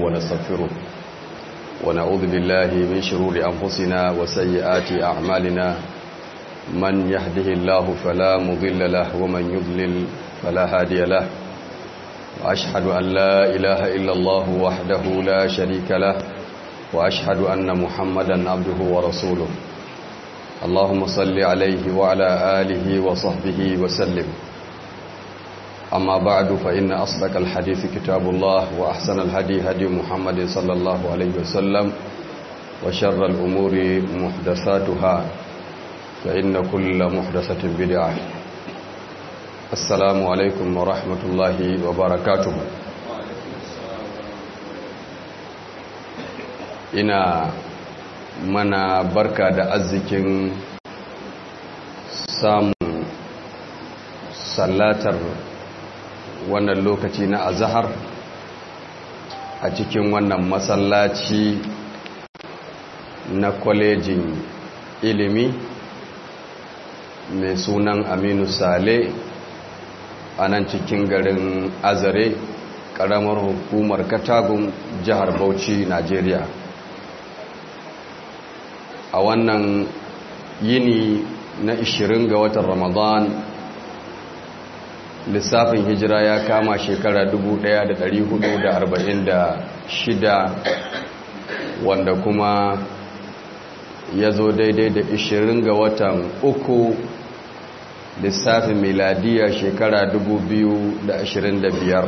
ونستغفره ونعوذ بالله من شرور أنفسنا وسيئات أعمالنا من يهده الله فلا مضل له ومن يضلل فلا هادي له وأشهد أن لا إله إلا الله وحده لا شريك له وأشهد أن محمدا عبده ورسوله اللهم صل عليه وعلى آله وصحبه وسلم أما بعد فإن أصدق الحديث كتاب الله وأحسن الهدي هدي محمد صلى الله عليه وسلم وشر الأمور محدثاتها فإن كل محدثة بدعة السلام عليكم ورحمة الله وبركاته ina mana barka da arzikin samun sallatar wannan lokaci na azahar a cikin wannan masallaci na kwalejin ilimi mai sunan aminu sale a nan cikin garin azare ƙaramar hukumar katagun jihar bauchi najeriya a wannan yini na 20 ga watan ramadan lissafin hijira ya kama shekara 1446 wanda kuma ya zo daidai da 20 ga watan uku lissafin miladiya shekara 2025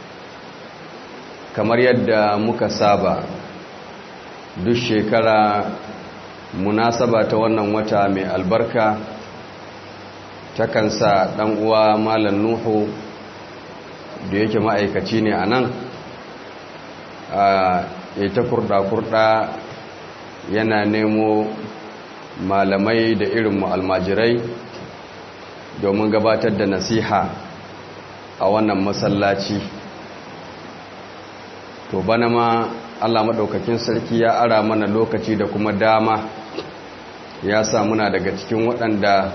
kamar yadda muka saba duk shekara munasaba ta wannan wata mai albarka takan sa ɗan uwa malam nuhu da yake ma'aikaci ne a nan ya ta kurɗa-kurɗa yana nemo malamai da irin almajirai domin gabatar da nasiha a wannan masallaci to bana ma allah maɗaukakin sarki ya ara mana lokaci da kuma dama ya sa muna daga cikin waɗanda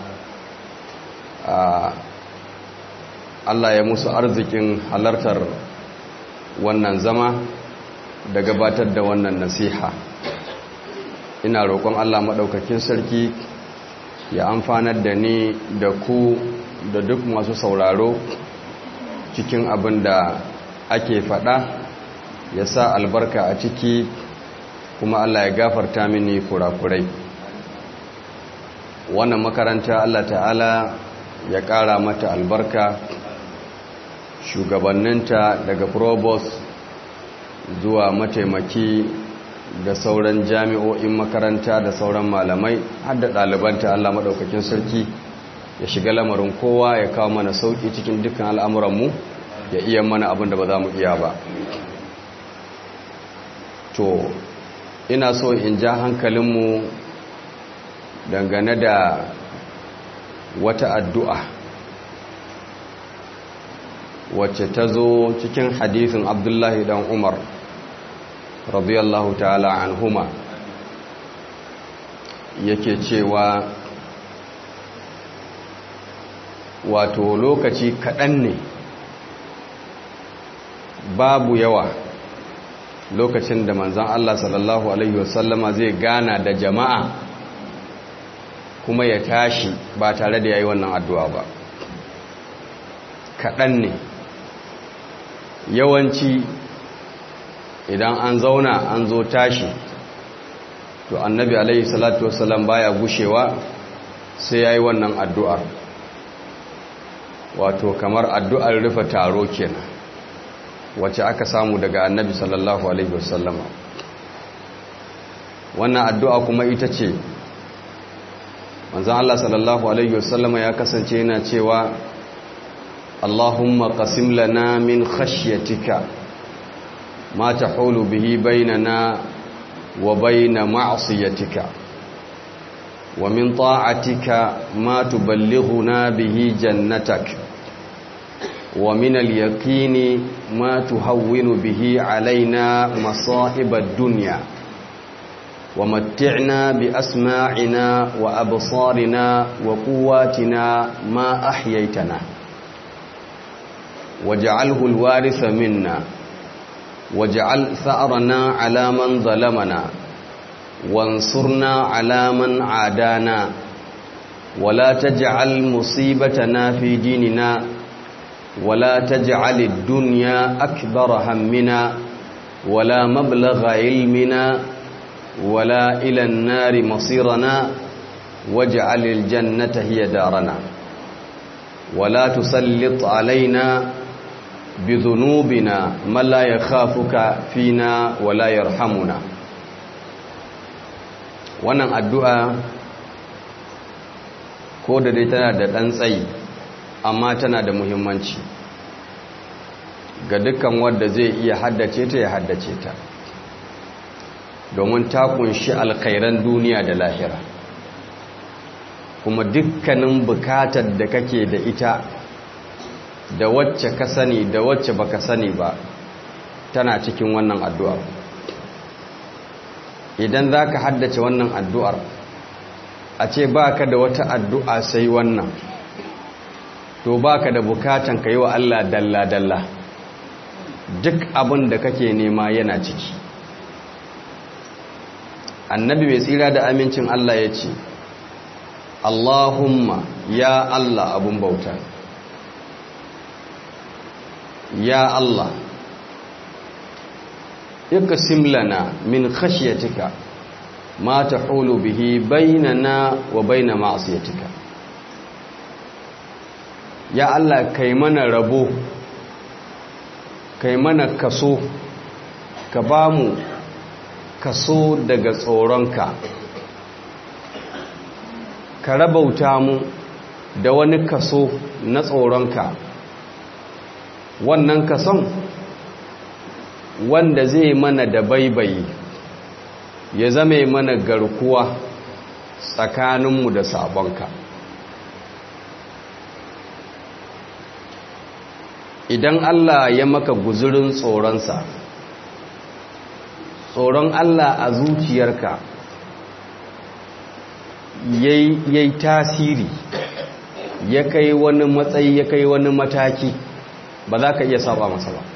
Allah ya musu arzikin halartar wannan zama da gabatar da wannan nasiha ina roƙon Allah maɗaukakin sarki ya amfanar da ni da ku da duk masu sauraro cikin abin da ake faɗa ya sa albarka a ciki kuma Allah ya gafarta mini kurakurai wannan makaranta Allah ta'ala ya ƙara mata albarka shugabanninta daga provost zuwa mataimaki da sauran jami'o'in makaranta da sauran malamai har da ɗalibanta Allah maɗaukakin sarki ya shiga lamarin kowa ya kawo mana sauƙi cikin dukkan al'amuranmu ya iya mana abin da ba za mu iya ba to ina so in ja hankalinmu dangane da wata addu'a wacce ta zo cikin hadisin abdullahi dan umar radiyallahu ta'ala anhuma yake cewa wato lokaci kaɗan ne babu yawa lokacin da manzan Allah sallallahu Alaihi wasallama zai gana da jama'a kuma ya tashi ba tare da ya yi wannan addu'a ba kaɗan ne yawanci idan an zauna an zo tashi to annabi alaihi salatu wasallam baya gushewa sai ya yi wannan addu'ar wato kamar addu'ar rufe taro kenan wacce aka samu daga annabi sallallahu alaihi wasallama wannan addu'a kuma ita ce manzan Allah sallallahu alaihi wasallama ya kasance yana cewa Allahumma qasim lana min khashyatika ma tahulu bihi bainana wa baina ma'siyatika wa min ta'atika ma tuballighuna bihi jannatak ومن اليقين ما تهون به علينا مصائب الدنيا ومتعنا بأسماعنا وأبصارنا وقواتنا ما أحييتنا واجعله الوارث منا واجعل ثأرنا على من ظلمنا وانصرنا على من عادانا ولا تجعل مصيبتنا في ديننا ولا تجعل الدنيا أكبر همنا ولا مبلغ علمنا ولا إلى النار مصيرنا واجعل الجنة هي دارنا ولا تسلط علينا بذنوبنا من لا يخافك فينا ولا يرحمنا wannan addu'a ko da dai tana da ɗan tsayi amma tana da muhimmanci ga dukkan wanda zai iya haddace ta ya haddace ta domin ta kunshi alkhairan duniya da lahira kuma dukkanin bukatar da kake da ita da wacce ka sani da wacce baka sani ba tana cikin wannan addu'ar idan za ka haddace wannan addu'ar a ce ba ka da wata addu'a sai wannan to ba ka da bukatan ka yi wa Allah dalla-dalla duk abin da kake nema yana ciki annabi mai tsira da amincin Allah ya ce Allahumma ya Allah abun bauta ya Allah iqsim lana min khashyatika ma tahulu bihi bainana wa bain ma'siyatika ya Allah kai mana rabo kai mana kaso ka bamu kaso daga tsoronka ka rabauta mu da wani kaso na tsoronka wannan kason wanda zai mana da baibayi ya zame mana garkuwa tsakaninmu da sabonka idan Allah ya maka guzurin tsoronsa tsoron Allah a zuciyarka yayi tasiri ya kai wani matsayi ya kai wani mataki ba za ka iya saba masa ba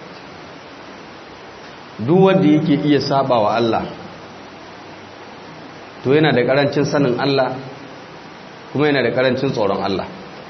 duk wanda yake iya saba wa Allah to yana da karancin sanin Allah kuma yana da karancin tsoron Allah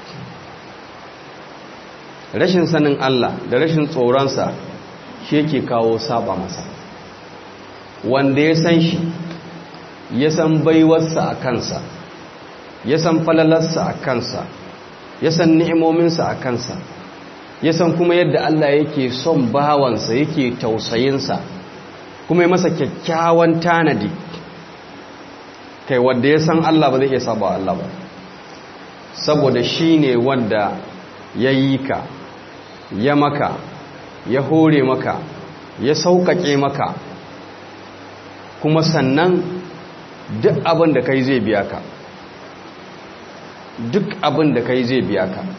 rashin sanin Allah da rashin tsoronsa shi yake kawo saba masa wanda ya san shi ya san baiwarsa a kansa ya san falalarsa a kansa ya san ni'imominsa a kansa ya san kuma yadda Allah yake son bawansa yake tausayinsa kuma ya masa kyakkyawan tanadi kai wanda ya san Allah ba zai iya saba wa Allah ba saboda shi ne wanda ya yi ka ya maka ya hore maka ya sauƙaƙe maka kuma sannan duk abin da kai zai biya ka duk abin da kai zai biya ka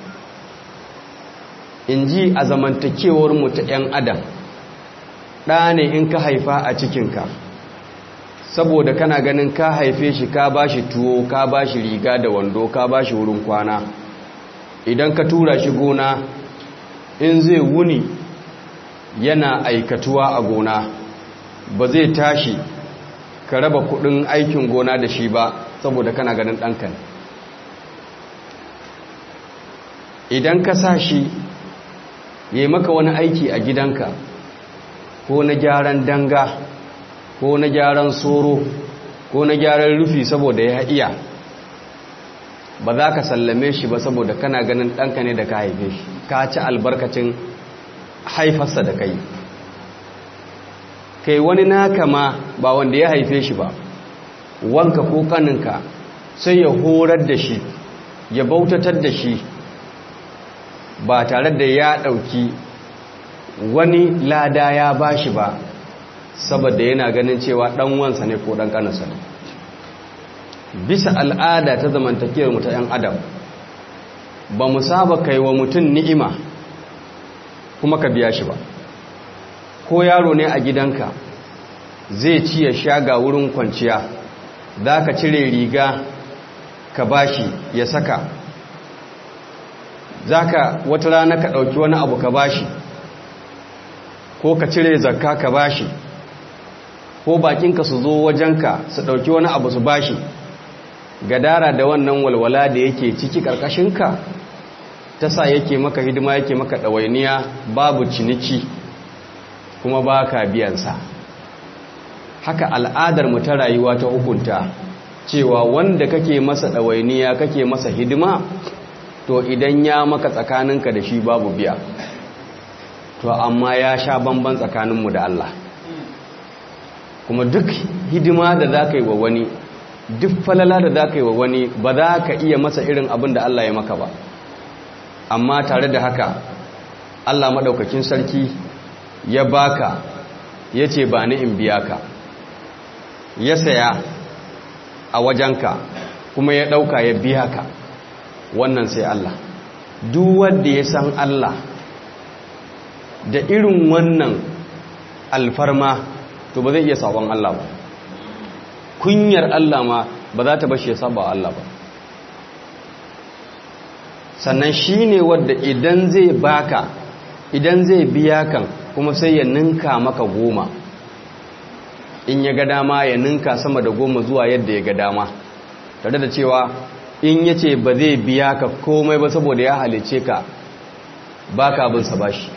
in ji a zamantakewar mu ta 'yan adam ɗa ne in ka haifa a cikinka saboda kana ganin ka haife shi ka ba shi tuwo ka ba shi riga da wando ka ba shi wurin kwana idan ka tura shi gona in zai wuni yana aikatuwa a gona ba zai tashi ka raba kudin aikin gona da shi ba saboda kana ganin ɗanka ne idan ka sa shi yi maka wani aiki a gidanka ko na gyaran danga ko na gyaran soro ko na gyaran rufi saboda ya iya ba za ka sallame shi ba saboda kana ganin ɗanka ne da ka haife shi ka ci albarkacin haifarsa da kai kai wani naka ma ba wanda ya haife shi ba wanka ko kaninka sai ya horar da shi ya bautatar da shi ba tare da ya ɗauki wani lada ya ba shi ba saboda yana ganin cewa ɗan wansa ne ko ɗan ƙanansa ne bisa al'ada ta zamantakewar mu ta 'yan adam ba mu saba kai wa mutum ni'ima kuma ka biya shi ba ko yaro ne a gidanka zai ci ya sha ga wurin kwanciya za ka cire riga ka bashi ya saka za ka wata rana ka ɗauki wani abu ka bashi ko ka cire zakka ka bashi ko bakinka su zo wajenka su ɗauki wani abu su bashi gadara da wannan walwala da yake ciki ƙarƙashinka ta sa yake maka hidima yake maka ɗawainiya babu ciniki kuma ba ka biyansa haka al'adar mu ta rayuwa ta hukunta cewa wanda kake masa ɗawainiya kake masa hidima to idan ya maka tsakaninka da shi babu biya to amma ya sha bamban tsakaninmu da Allah kuma duk hidima da za ka yi wa wani duk falala da za ka yi wa wani ba za ka iya masa irin abin da Allah ya maka ba amma tare da haka Allah maɗaukakin sarki ya baka ya ce ba ni in biya ka ya saya a wajenka kuma ya ɗauka ya biya ka wannan sai Allah duk wanda ya san Allah da irin wannan alfarma to ba zai iya sabon Allah ba kunyar Allah ma ba za ta bashi ya saba Allah ba sannan shi ne wadda idan zai baka idan zai biya kan kuma sai ya ninka maka goma in ya ga dama ya ninka sama da goma zuwa yadda ya ga dama tare da cewa in ya ce ba zai biya ka komai ba saboda ya halice ka ba ka abinsa ba shi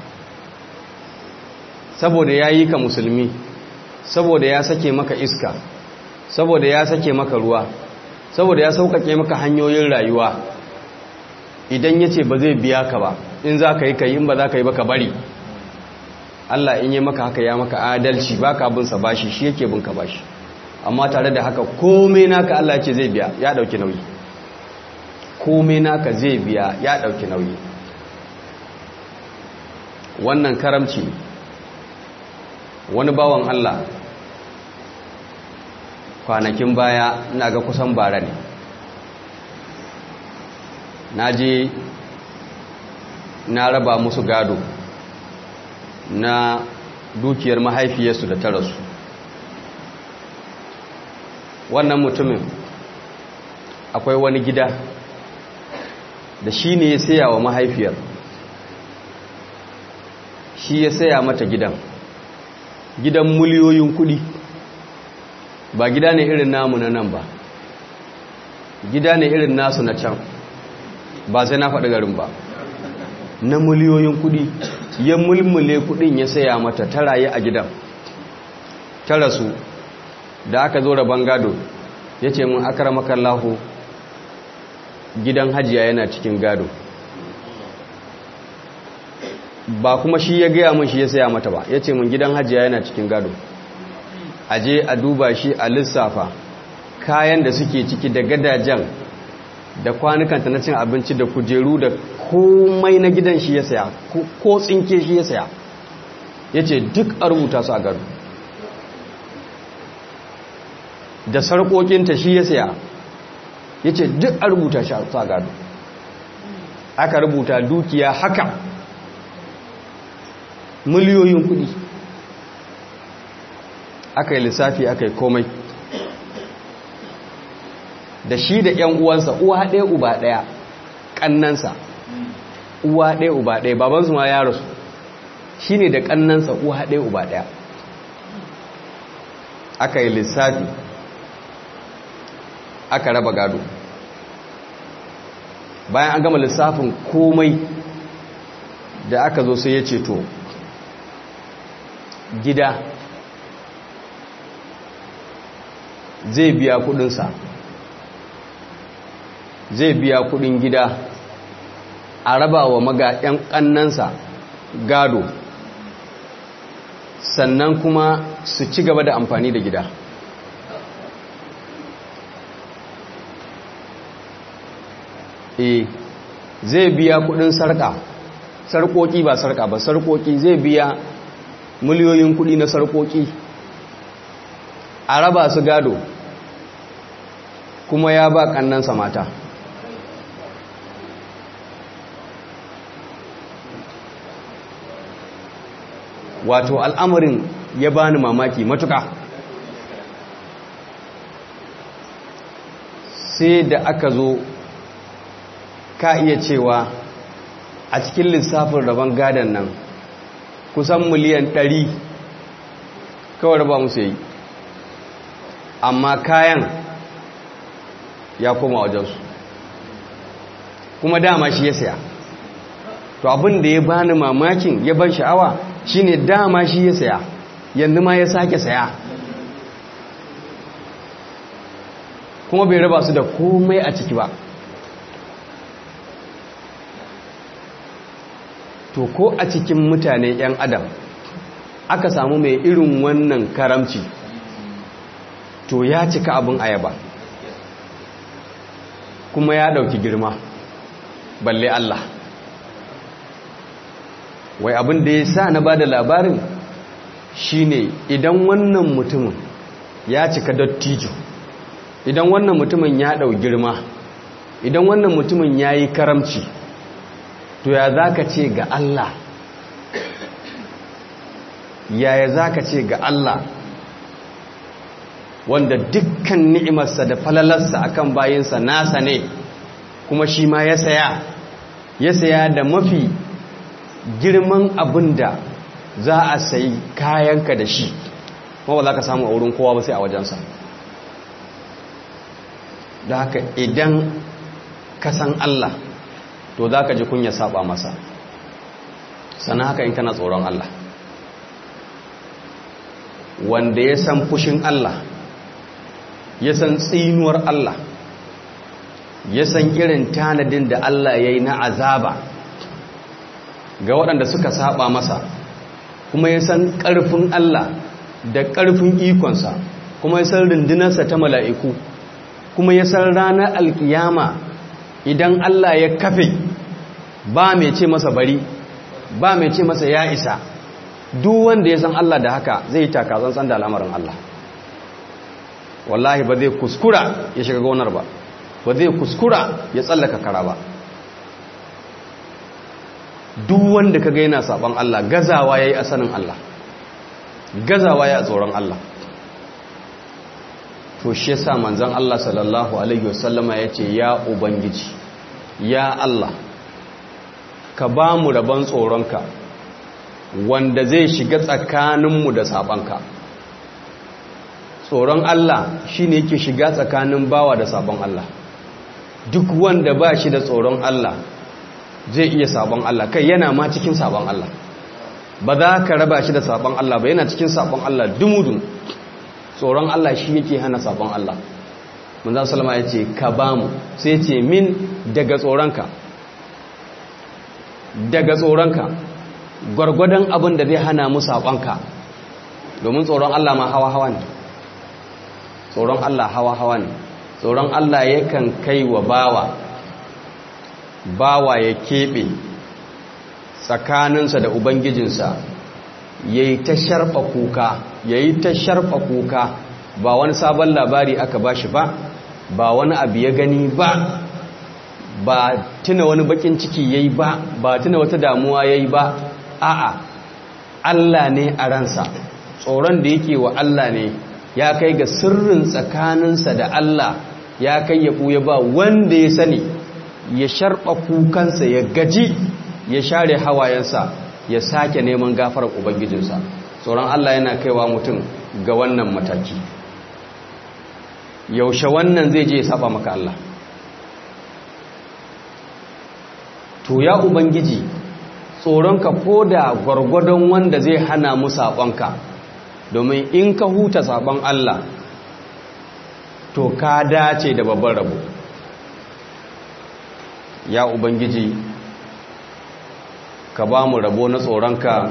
saboda ya yi ka musulmi saboda ya sake maka iska saboda ya sake maka ruwa saboda ya sauƙaƙe maka hanyoyin rayuwa idan ya ce ba zai biya ka ba in za ka yi ka yi in ba za ka yi ba ka bari Allah in yi maka haka ya maka adalci ba ka binsa bashi shi yake bin ka bashi amma tare da haka komai naka Allah ce zai biya ya ɗauki nauyi komai naka zai biya ya ɗauki nauyi wannan karamci wani bawan Allah kwanakin baya ina ga kusan bara ne na je na raba musu gado na dukiyar mahaifiyarsu da ta rasu wannan mutumin akwai wani gida da shi ne ya saya wa mahaifiyar shi ya saya mata gidan gidan miliyoyin kudi ba gida ne irin namu na nan ba gida ne irin nasu na can ba sai na faɗi garin ba na miliyoyin kudi ya mulmule kudin ya saya mata ta rayu a gidan ta rasu da aka zo rabon gado ya ce mun akara makallahu gidan hajiya yana cikin gado ba kuma shi ya gaya mun shi ya saya mata ba ya ce mun gidan hajiya yana cikin gado a je a duba shi a lissafa kayan da suke ciki da gadajen da kwanukanta na cin abinci da kujeru da komai na gidan shi ya saya ko tsinke shi ya saya ya ce duk a rubuta su a gado da sarƙoƙinta shi ya saya ya ce duk a rubuta shi a gado aka rubuta dukiya haka miliyoyin kudi aka yi lissafi aka yi komai da shi da ‘yan uwansa uwa ɗaya uba ɗaya ƙannansa uwa ɗaya uba ɗaya babansu ma ya rasu shi ne da ƙannansa uwa ɗaya uba ɗaya aka yi lissafi aka raba gado bayan an gama lissafin komai da aka zo sai ya ce to gida zai biya kudinsa zai biya kudin gida a raba wa maga 'yan kannansa gado sannan kuma su ci gaba da amfani da gida e zai biya kudin sarka sarkoki ba sarka ba sarkoki zai biya miliyoyin kudi na sarkoki a raba su gado kuma ya ba kannansa mata wato al'amarin ya bani mamaki matuka sai da aka zo ka iya cewa a cikin lissafin rabon gadon nan kusan miliyan ɗari kawai raba musu yi amma kayan ya koma wajensu kuma dama shi ya saya to abin da ya bani mamakin ya ban sha'awa shine dama shi ya saya yanzu ma ya sake saya kuma bai raba su da komai a ciki ba to ko a cikin mutane 'yan adam aka samu mai irin wannan karamci to ya cika abin ayaba kuma ya dauki girma balle Allah wai abin da ya sa na ba da labarin shine idan wannan mutumin ya cika dattijo idan wannan mutumin ya dau girma idan wannan mutumin ya yi karamci to ya za ka ce ga Allah yaya za ka ce ga Allah wanda dukkan ni'imarsa da falalarsa akan bayinsa nasa ne kuma shi ma ya saya ya saya da mafi girman abin da za a sayi kayanka da shi kuma ba za ka samu a wurin kowa ba sai a wajensa da haka idan ka san Allah to za ka ji kunya saba masa sana haka in kana tsoron Allah wanda ya san fushin Allah ya san tsinuwar Allah ya san irin tanadin da Allah ya yi na azaba ga waɗanda suka saba masa kuma ya san ƙarfin Allah da ƙarfin ikonsa kuma ya san rundunarsa ta mala'iku kuma ya san ranar alkiyama idan Allah ya kafe ba mai ce masa bari ba mai ce masa ya isa duk wanda ya san Allah da haka zai yi takazan da al'amarin Allah wallahi ba zai kuskura ya shiga gonar ba ba zai kuskura ya tsallaka kara ba duk wanda kaga yana saban Allah gazawa yayi a sanin Allah gazawa ya tsoron Allah to shi yasa manzon Allah sallallahu alaihi wasallama yace ya ubangiji ya Allah ka ba mu rabon tsoronka wanda zai shiga tsakaninmu da sabanka tsoron Allah shine yake shiga tsakanin bawa da sabon Allah duk wanda ba shi da tsoron Allah zai iya sabon Allah kai yana ma cikin sabon Allah ba za ka raba shi da sabon Allah ba yana cikin sabon Allah dumudun tsoron Allah shi yake hana sabon Allah manzan salama ya ce ka ba mu sai ce min daga tsoronka daga tsoronka gwargwadon abin da zai hana mu sabonka domin tsoron Allah ma hawa-hawa ne tsoron Allah hawa-hawa ne tsoron Allah yakan kai wa bawa bawa ya keɓe tsakaninsa da ubangijinsa ya yi ta sharfa kuka ya yi ta sharfa kuka ba wani sabon labari aka ba shi ba ba wani abu ya gani ba ba tuna wani bakin ciki ya yi ba ba tuna wata damuwa ya yi ba a'a Allah ne a ransa tsoron da yake wa Allah ne ya kai ga sirrin tsakaninsa da Allah ya kai ya ɓuya ba wanda ya sani ya sharɓa kukansa ya gaji ya share hawayensa ya sake neman gafarar ubangijinsa tsoron Allah yana kaiwa mutum ga wannan mataki yaushe wannan zai je ya saba maka Allah to ya ubangiji tsoronka ko da gwargwadon wanda zai hana mu saɓonka domin in ka huta saɓon Allah to ka dace da babban rabo ya ubangiji ka ba mu rabo na tsoronka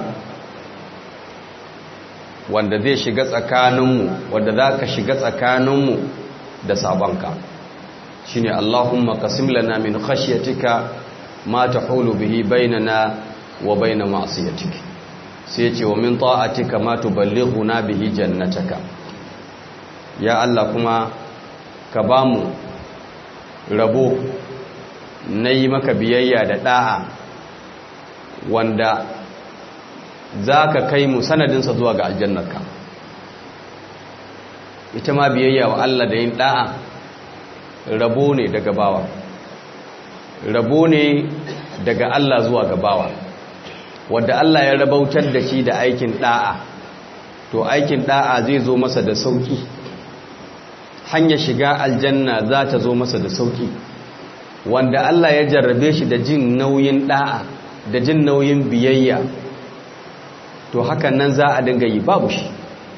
wanda zai shiga tsakaninmu wanda za ka shiga tsakaninmu da sabonka shi ne allahumma kasim lana min khashiyatika ma ta hulu bihi bainana wa baina ma'asiyatik sai ce wa min ta'atika ma tuballighuna bihi jannataka ya allah kuma ka ba mu rabo na yi maka biyayya da ɗa'a wanda za ka kai mu sanadinsa zuwa ga aljannarka ita ma biyayya wa Allah da yin ɗa'a rabo ne daga bawa rabo ne daga Allah zuwa ga bawa wadda Allah ya rabautar da shi da aikin da'a to aikin da'a zai zo masa da sauki hanyar shiga aljanna za ta zo masa da sauki wanda Allah ya jarrabe shi da jin nauyin da'a da jin nauyin biyayya to hakan nan za a dinga yi babu shi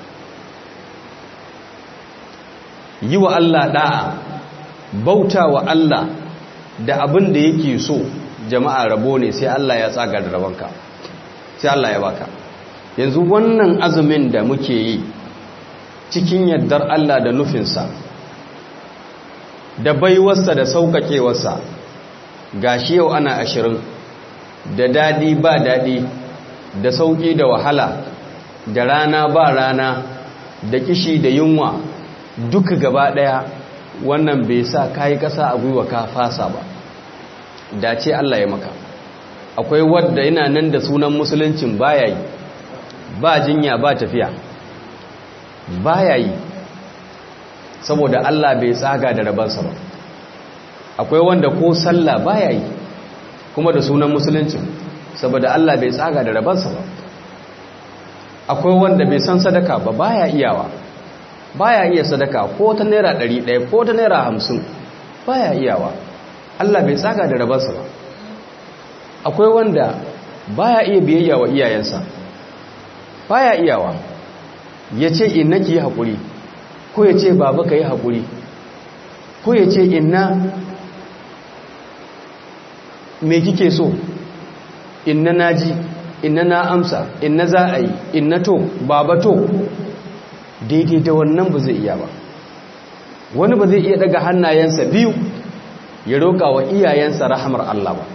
yi wa Allah da'a bauta wa Allah da abin da yake so jama'a rabo ne sai Allah ya tsaga da rabonka sai Allah ya baka yanzu wannan azumin da muke yi cikin yardar Allah da nufinsa da baiwarsa da sauƙaƙewarsa gashi yau ana ashirin da daɗi ba daɗi da sauƙi da wahala da rana ba rana da kishi da yunwa duka gaba ɗaya wannan bai sa kayi ƙasa a gwiwa ka fasa ba da ce Allah ya maka akwai wadda yana nan da sunan musuluncin baya yi ba jinya ba tafiya baya yi saboda Allah bai tsaga da rabansa ba akwai wanda ko sallah baya yi kuma da sunan musuluncin saboda Allah bai tsaga da rabansa ba akwai wanda bai san sadaka ba baya iyawa baya iya sadaka ko ta naira ɗari ɗaya ko ta naira hamsin baya iyawa Allah bai tsaga da rabansa ba akwai wanda baya iya biyayya wa iyayensa baya iyawa ya ce inna ki yi haƙuri ko ya ce baba ka yi haƙuri ko ya ce inna me kike so inna naji inna na amsa inna za a yi inna to baba to daidai da wannan ba zai iya ba wani ba zai iya daga hannayensa biyu ya roƙa wa iyayensa rahamar Allah ba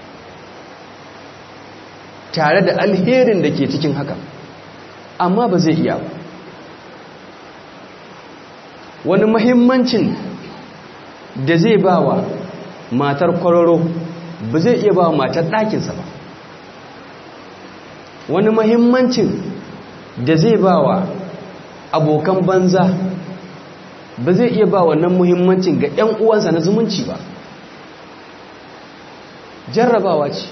tare da alherin da ke cikin haka amma ba zai iya ba wani mahimmancin da zai ba wa matar kwararo ba zai iya ba wa matar ɗakinsa ba wani mahimmancin da zai ba wa abokan banza ba zai iya ba wannan muhimmancin ga 'yan uwansa na zumunci ba jarrabawa ce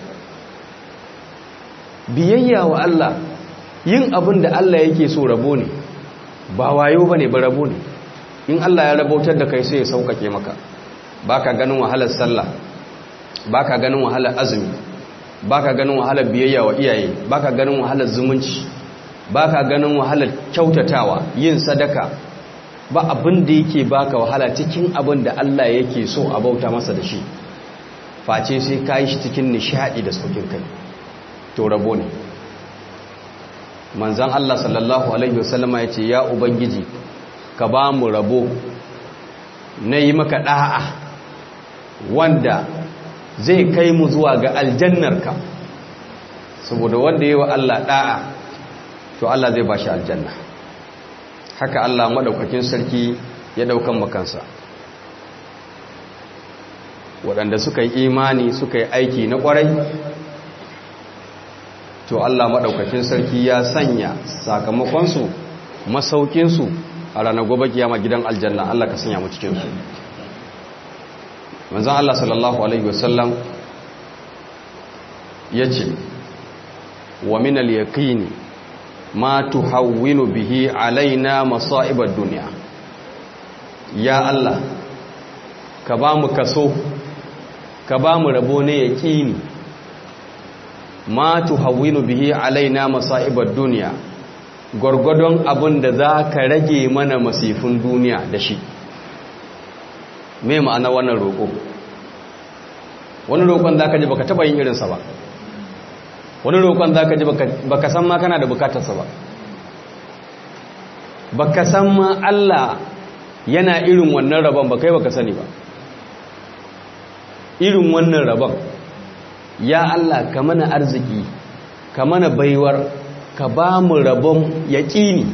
biyayya wa Allah yin abin da Allah yake so rabo ne ba wayo ba ne ba rabo ne in Allah ya rabautar da kai sai ya sauƙaƙe maka ba ka ganin wahalar sallah ba ka ganin wahalar azumi ba ka ganin wahalar biyayya wa iyaye ba ka ganin wahalar zumunci ba ka ganin wahalar kyautatawa yin sadaka ba abin da yake baka wahala cikin abin da Allah yake so a bauta masa da shi face sai ka yi shi cikin nishaɗi da saukin kai to rabo ne manzan Allah sallallahu Alaihi wasallama ya ce ya Ubangiji ka ba mu rabo na yi maka ɗa'a wanda zai kai mu zuwa ga aljannarka saboda wanda yi wa Allah ɗa'a to Allah zai ba shi aljanna haka Allah maɗaukakin sarki ya ɗaukan makansa waɗanda suka yi imani suka yi aiki na ƙwarai to Allah maɗaukakin sarki ya sanya sakamakonsu masaukinsu a ranar gobe kiyama gidan aljanna Allah ka sanya mu cikinsu manzan Allah sallallahu Alaihi wasallam ya ce wa minal yaqini ma tuhawwinu bihi alaina masa'ibar duniya ya Allah ka ba mu kaso ka ba mu rabo ne yaqini ma tuhawwinu bihi alaina masa'ibar duniya gwargwadon abin da za ka rage mana masifin duniya da shi me ma'ana wannan roƙo wani roƙon za ka ji baka taɓa yin irinsa ba wani roƙon za ka ji baka san ma kana da bukatarsa ba baka san ma Allah yana irin wannan rabon ba kai baka sani ba irin wannan rabon ya Allah ka mana arziki ka mana baiwar ka ba mu rabon yaƙini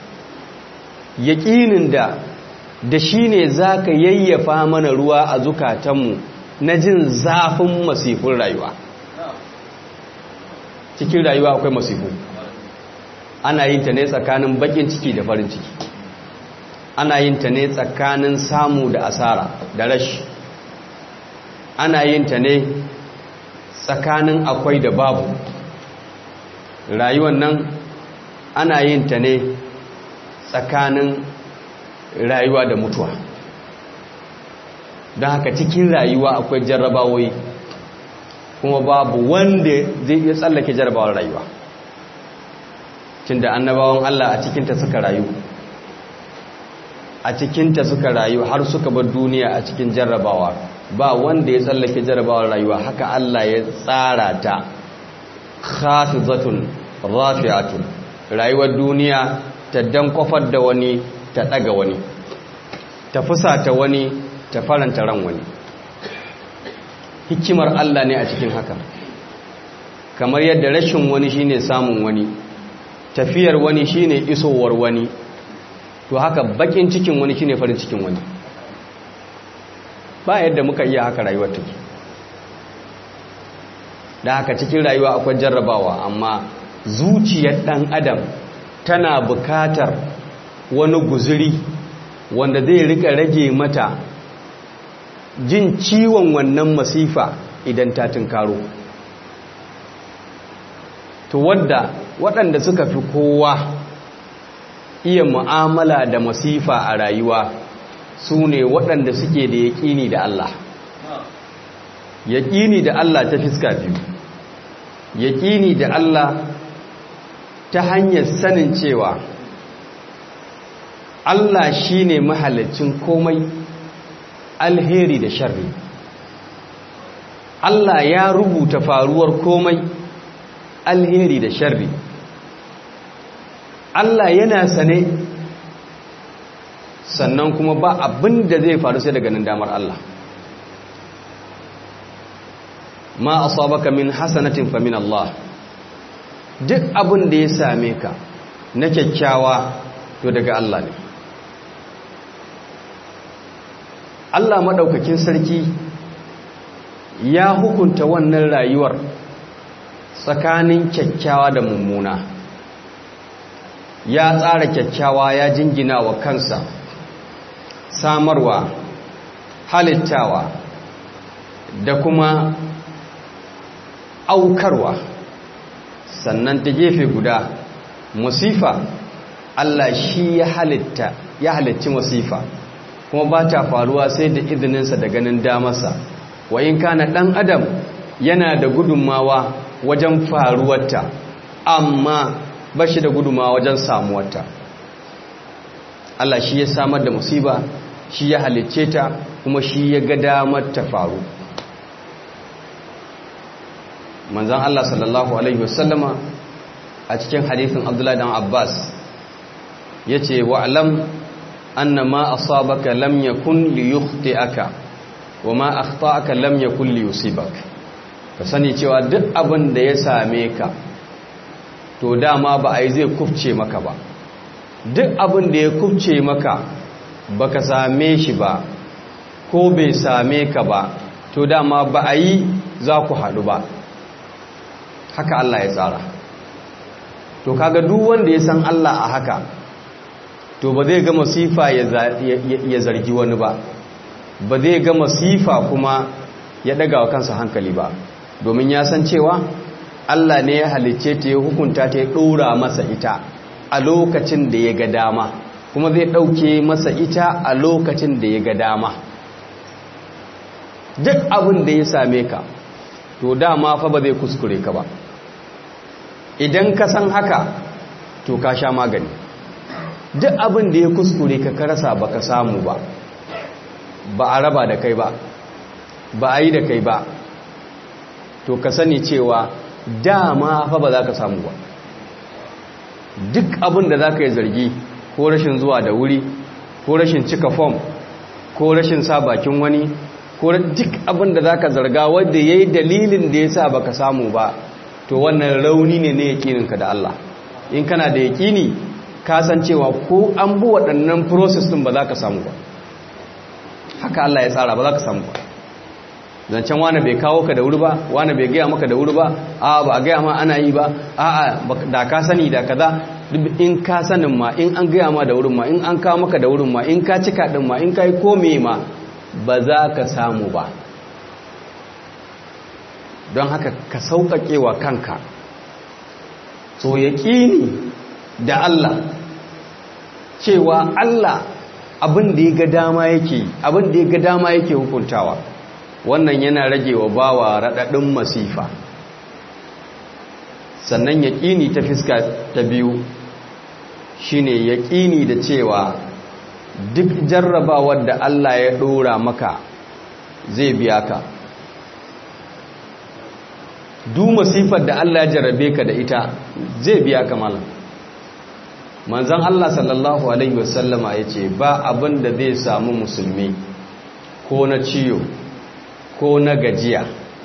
yaƙinin da da shi ne za ka yayyafa mana ruwa a zukatanmu na jin zafin masifin rayuwa cikin rayuwa akwai masifu ana yin ta ne tsakanin bakin ciki da farin ciki ana yin ta ne tsakanin samu da asara da rashi ana yin ta ne tsakanin akwai da babu rayuwar nan ana yin ta ne tsakanin rayuwa da mutuwa don haka cikin rayuwa akwai jarrabawoyi kuma babu wanda zai iya tsallake jarrabawar rayuwa tunda annabawan Allah a cikinta suka rayu a cikinta suka rayu har suka bar duniya a cikin jarrabawa ba wanda ya tsallake jarrabawar rayuwa haka Allah ya tsara ta khafizatun rafi'atun rayuwar duniya ta dankofar da wani ta daga wani ta fusata wani ta faranta ran wani hikimar Allah ne a cikin haka kamar yadda rashin wani shine samun wani tafiyar wani shine isowar wani to haka bakin cikin wani shine farin cikin wani ba yadda muka iya haka rayuwar take da haka cikin rayuwa akwai jarrabawa amma zuciyar dan adam tana bukatar wani guzuri wanda zai rika rage mata jin ciwon wannan masifa idan ta tunkaro to wadda waɗanda suka fi kowa iya mu'amala da masifa a rayuwa su ne waɗanda suke da yaƙini da Allah yaƙini da Allah ta fiska biyu yaƙini da Allah ta hanyar sanin cewa Allah shi ne mahalicin komai alheri da sharri Allah ya rubuta faruwar komai alheri da sharri Allah yana sane sannan kuma ba abin da zai faru sai daga nan damar Allah ma asabaka min hasanatin fa min Allah duk abin da ya same ka na kyakkyawa to daga Allah ne Allah madaukakin sarki ya hukunta wannan rayuwar tsakanin kyakkyawa da mummuna ya tsara kyakkyawa ya jingina wa kansa samarwa halittawa da kuma aukarwa sannan ta gefe guda musifa Allah shi ya halitta ya halicci musifa kuma ba ta faruwa sai da izininsa da ganin damarsa wa in kana dan adam yana da gudunmawa wajen faruwarta amma ba shi da gudunmawa wajen samuwarta Allah shi ya samar da musiba shi ya halicce ta kuma shi ya ga damar ta faru manzan Allah sallallahu Alaihi wasallama a cikin hadithin Abdullahi dan Abbas ya ce wa'alam anna ma asabaka lam yakun li yukhti'aka wa ma akhta'aka lam yakun li yusibak ka sani cewa duk abin da ya same ka to dama ba ai zai kufce maka ba duk abin da ya kufce maka baka same shi ba ko bai same ka ba to dama ba a yi za ku haɗu ba haka Allah ya tsara to kaga duk wanda ya san Allah a haka to ba zai ga masifa ya zargi wani ba ba zai ga masifa kuma ya daga wa kansa hankali ba domin ya san cewa Allah ne ya halicce ta ya hukunta ta ya ɗora masa ita a lokacin da ya ga dama kuma zai ɗauke masa ita a lokacin da ya ga dama duk abin da ya same ka to dama fa ba zai kuskure ka ba idan ka san haka to ka sha magani duk abin da ya kuskure ka karasa ba ka samu ba ba a raba da kai ba ba a yi da kai ba to ka sani cewa dama fa ba za ka samu ba duk abin da za ka yi zargi ko rashin zuwa da wuri ko rashin cika fom ko rashin sa bakin wani ko duk abin da za ka zarga wadda ya yi dalilin da ya sa ba ka samu ba to wannan rauni ne na yakininka da Allah in kana da yakini kasancewa ko an bi waɗannan process ɗin ba za ka samu ba haka Allah ya tsara ba za ka samu ba zancen wane bai kawo ka da wuri ba wane bai gaya maka da wuri ba a ba a gaya ma ana yi ba a da ka sani da kaza in ka sanin ma in an gaya ma da wurin ma in an kawo maka da wurin ma in ka cika din ma in ka yi kome ma ba za ka samu ba don haka ka sauƙaƙe wa kanka so yaƙini da Allah cewa Allah abin da ya ga dama yake abin da ya ga dama yake hukuntawa wannan yana rage wa bawa raɗaɗin masifa sannan yaƙini ta fiska ta biyu shine yaƙini da cewa duk jarrabawar da Allah ya ɗora maka zai biya ka duk masifar da Allah ya jarrabe ka da ita zai biya ka malam manzan Allah sallallahu Alaihi wasallama ya ce ba abin da zai samu musulmi ko na ciyo ko na gajiya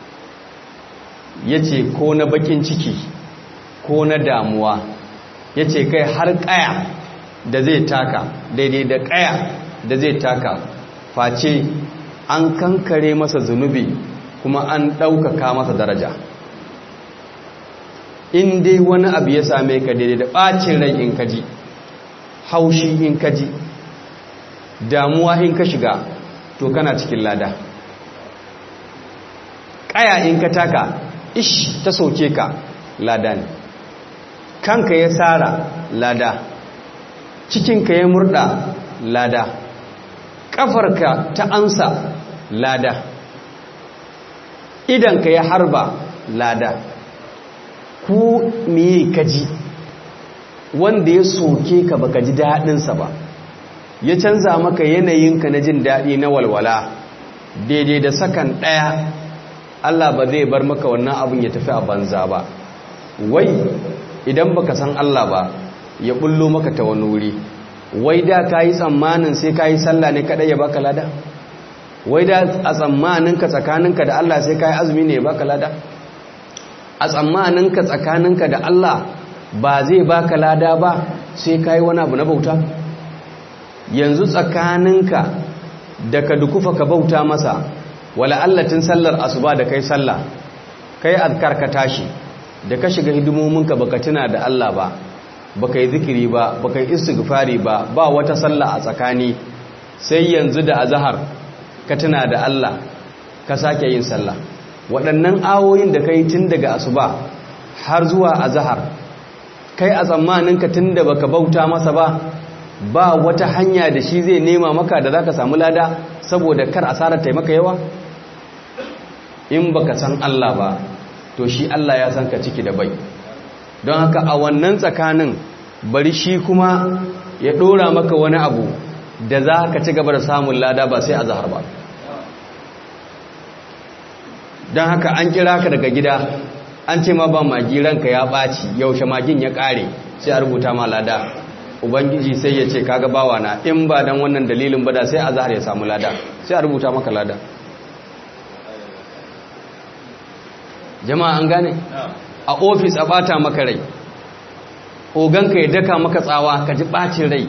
ya ce ko na bakin ciki ko na damuwa ya ce kai har kaya da zai taka daidai da kaya da zai taka face an kankare masa zunubi kuma an ɗaukaka masa daraja in dai wani abu ya same ka daidai da ɓacin rai in kaji haushi in kaji damuwa in ka shiga to kana cikin lada ƙaya in ka taka ish ta soke ka lada ne kanka ya tsara lada cikinka ya murda lada ƙafarka ta ansa lada idanka ya harba lada ku miye kaji wanda ya soke ka baka ji daɗinsa ba ya canza maka yanayinka na jin daɗi na walwala daidai da sakan ɗaya Allah ba zai bar maka wannan abin ya tafi a banza ba wai idan baka san Allah ba ya bullo maka ta wani wuri wai da ka yi tsammanin sai ka yi sallah ne kaɗai ya baka lada wai da a tsammaninka tsakaninka da Allah sai ka yi azumi ne ya baka lada a tsammaninka tsakaninka da Allah ba zai baka lada ba sai ka yi wani abu na bauta yanzu tsakaninka da ka dukufa ka bauta masa wala allatin sallar asuba da kai sallah kai azkar ka tashi da ka shiga hidimominka baka tuna da Allah ba baka yi zikiri ba baka yi istighfari ba ba wata sallah a tsakani sai yanzu da azhar ka tuna da Allah ka sake yin sallah waɗannan awoyin da kai tun daga asuba har zuwa azhar kai a tsammaninka tun da baka bauta masa ba ba wata hanya da shi zai nema maka da zaka samu lada saboda kar asarar taimaka yawa in baka san Allah ba to shi Allah ya san ka ciki da bai don haka a wannan tsakanin bari shi kuma ya dora maka wani abu da za ka ci gaba da samun lada ba sai a zahar ba don haka an kira ka daga gida an ce ma ba magi ranka ya ɓaci yaushe magin ya ƙare sai a rubuta ma lada ubangiji sai ya ce kaga bawa na in ba don wannan dalilin ba da sai a zahar ya samu lada sai a rubuta maka lada jama'a an gane a ofis a bata maka rai oganka ya daka maka tsawa ka ji bacin rai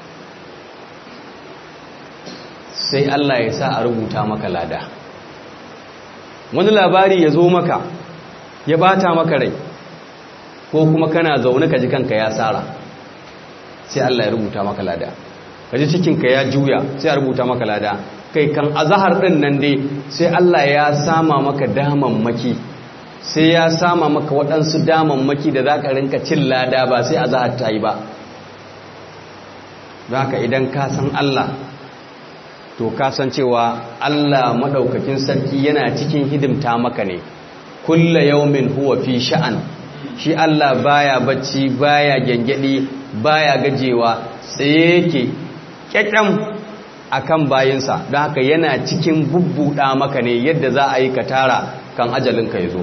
sai Allah ya sa a rubuta maka lada wani labari ya zo maka ya bata maka rai ko kuma kana zaune ka ji kanka ya tsara sai Allah ya rubuta maka lada ka ji cikinka ya juya sai a rubuta maka lada kai kan azahar ɗin nan dai sai Allah ya sama maka damammaki sai ya sama maka waɗansu damammaki da za ka rinka cin lada ba sai a za ta yi ba za ka idan ka san Allah to ka san cewa Allah maɗaukakin sarki yana cikin hidimta maka ne kulla yaumin huwa fi sha'an shi Allah baya bacci baya gyangyaɗi baya gajewa tsaye yake ƙyaƙyam akan bayinsa don haka yana cikin bubbuɗa maka ne yadda za a yi ka tara kan ajalinka ya zo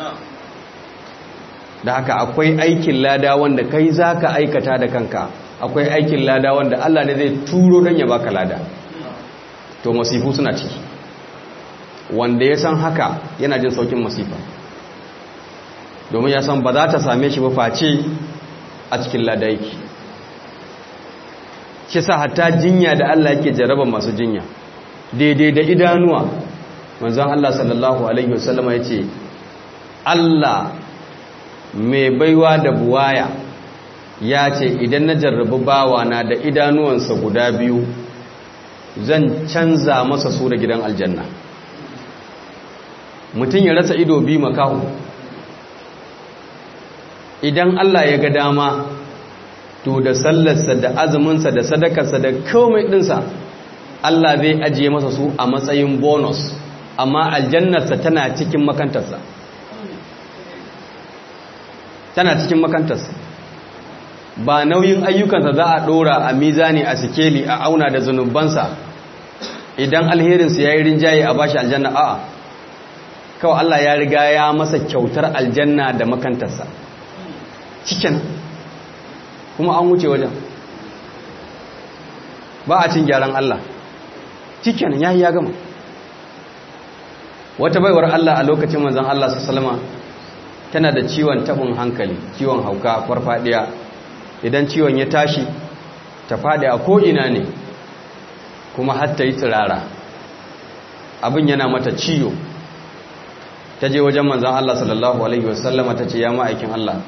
da haka akwai aikin lada wanda kai za ka aikata da kanka akwai aikin lada wanda Allah ne zai turo don ya baka lada to masifu suna ciki wanda ya san haka yana jin saukin masifa domin ya san ba za ta same shi ba face a cikin lada yake shi sa hatta jinya da Allah yake jarraba masu jinya daidai da idanuwa manzon Allah sallallahu alaihi wasallama ya ce Allah mai baiwa da buwaya ya ce idan na jarrabi bawana da idanuwansa guda biyu zan canza masa su da gidan aljanna mutum ya rasa ido biyu makahu idan Allah ya ga dama to da sallarsa da azuminsa da sadakarsa da komai ɗinsa Allah zai ajiye masa su a matsayin bonus amma aljannarsa tana cikin makantarsa tana cikin makantarsa ba nauyin ayyukansa za a ɗora a mizani a sikeli a auna da zunubansa idan alherinsu ya yi rinjaye a bashi aljanna a'a kawai Allah ya riga ya masa kyautar aljanna da makantarsa cikin kuma an wuce wajen ba a cin gyaran Allah cikin ya yi ya gama wata baiwar Allah a lokacin manzan Allah su salama tana da ciwon tabin hankali ciwon hauka farfadiya idan ciwon ya tashi ta fadi a ko'ina ne kuma hatta yi tsirara abin yana mata ciyo ta je wajen manzan Allah sallallahu Alaihi wasallama ta ce ya ma'aikin Allah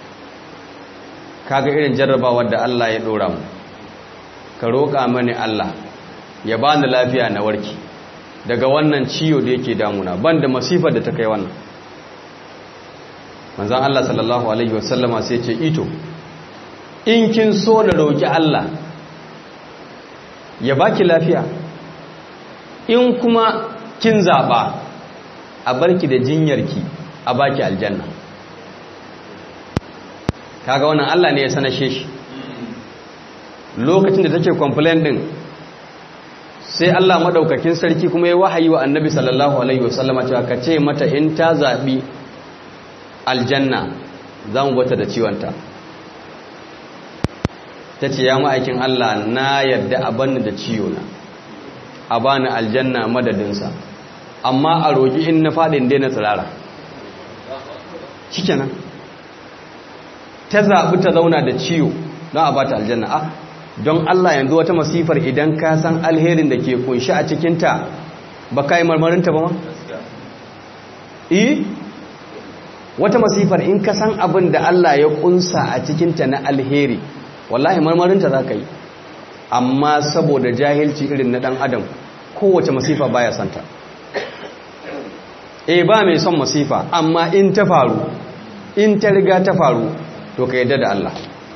kaga irin jarrabawar da Allah ya ɗora mu ka roƙa mani Allah ya ba ni lafiya na warki daga wannan ciyo da yake damuna ban da masifar da ta kai wannan manzan Allah sallallahu Alaihi wasallama sai ce ito in kin so na roƙi Allah ya baki lafiya in kuma kin zaɓa a barki da jinyarki a baki aljanna kaga wannan Allah ne ya sanashe shi lokacin da take complain din sai Allah madaukakin sarki kuma ya wahayi wa annabi sallallahu alaihi wasallama cewa ka ce mata in ta zaɓi aljanna za mu bata da ciwonta ta ce ya ma'aikin Allah na yadda a banni da ciwona a bani aljanna madadinsa amma a roƙi in na faɗin daina tsirara shikenan ta zaɓi ta zauna da ciwo don a bata aljanna a don Allah yanzu wata masifar idan ka san alherin da ke kunshi a cikinta ba ka yi marmarinta ba ma? eh wata masifar in ka san abin da Allah ya kunsa a cikinta na alheri wallahi marmarinta za ka yi amma saboda jahilci irin na ɗan adam kowace masifa baya santa e ba mai son masifa amma in ta faru in ta riga ta faru to ka yadda da Allah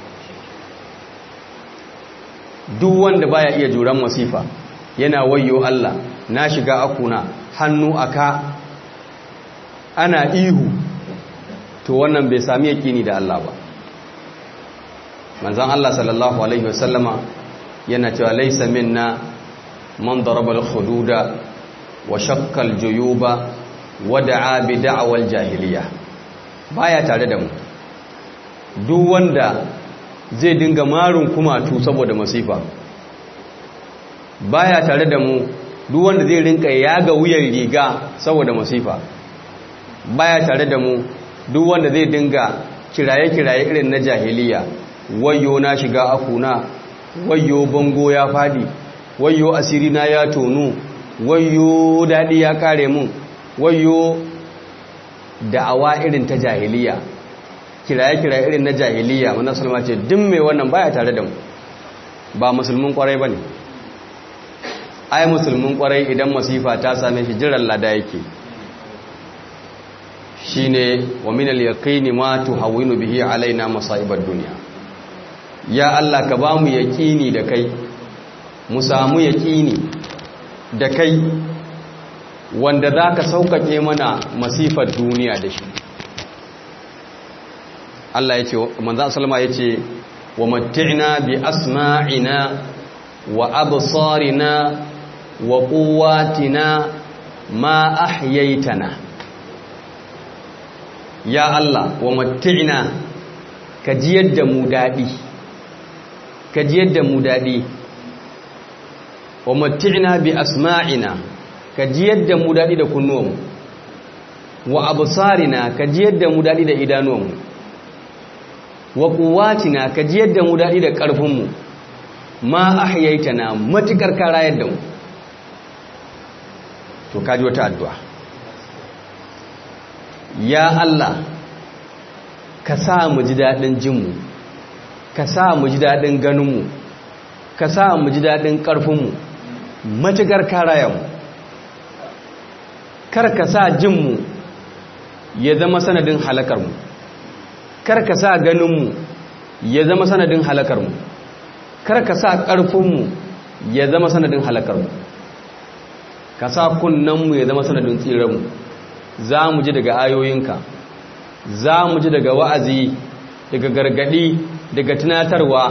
duk wanda baya iya juran masifa yana wayyo Allah na shiga akuna hannu aka ana ihu to wannan bai sami yakini da Allah ba manzon Allah sallallahu alaihi wasallama yana cewa laysa minna man daraba al-hududa wa shakka al-juyuba wa da'a bi da'wal jahiliya baya tare da mu duk wanda zai dinga marun kumatu saboda masifa baya tare da mu duk wanda zai rinka yaga wuyan riga saboda masifa baya tare da mu duk wanda zai dinga kiraye-kiraye irin na jahiliya wayo na shiga akuna wayo bango ya fadi wayo asiri na ya tonu wayo dadi ya kare mun wayo da'awa irin ta jahiliya kiraye-kiraye irin na jahiliya mana sulma ce duk mai wannan baya tare da mu ba musulmin kwarai bane ai musulmin kwarai idan masifa ta same shi jiran lada yake shine wa min al-yaqini ma tuhawwinu bihi alaina masa'ibad dunya ya Allah ka bamu yaqini da kai mu samu yaqini da kai wanda zaka saukake mana masifar duniya da shi Allah yace manzo sallama yace wa matti'na bi asma'ina wa absarina wa quwwatina ma ahyaytana ya Allah wa matti'na ka jiyar da mu daɗi ka jiyar da mu daɗi wa matti'na bi asma'ina ka jiyar da mu daɗi da kunnuwanmu wa absarina ka jiyar da mu daɗi da idanuwanmu wa quwwatina ka jiyar da mu daɗi da ƙarfinmu ma ahyaitana matukar ka rayar da mu to kaji wata addu'a ya Allah ka sa mu ji daɗin jinmu ka sa mu ji daɗin ganinmu ka sa mu ji daɗin ƙarfinmu matuƙar karayanmu kar ka sa jinmu ya zama sanadin halakarmu kar ka sa ganinmu ya zama sanadin halakarmu kar ka sa ƙarfinmu ya zama sanadin halakarmu ka sa kunnenmu ya zama sanadin tsiranmu za mu ji daga ayoyinka za mu ji daga wa'azi daga gargadi daga tunatarwa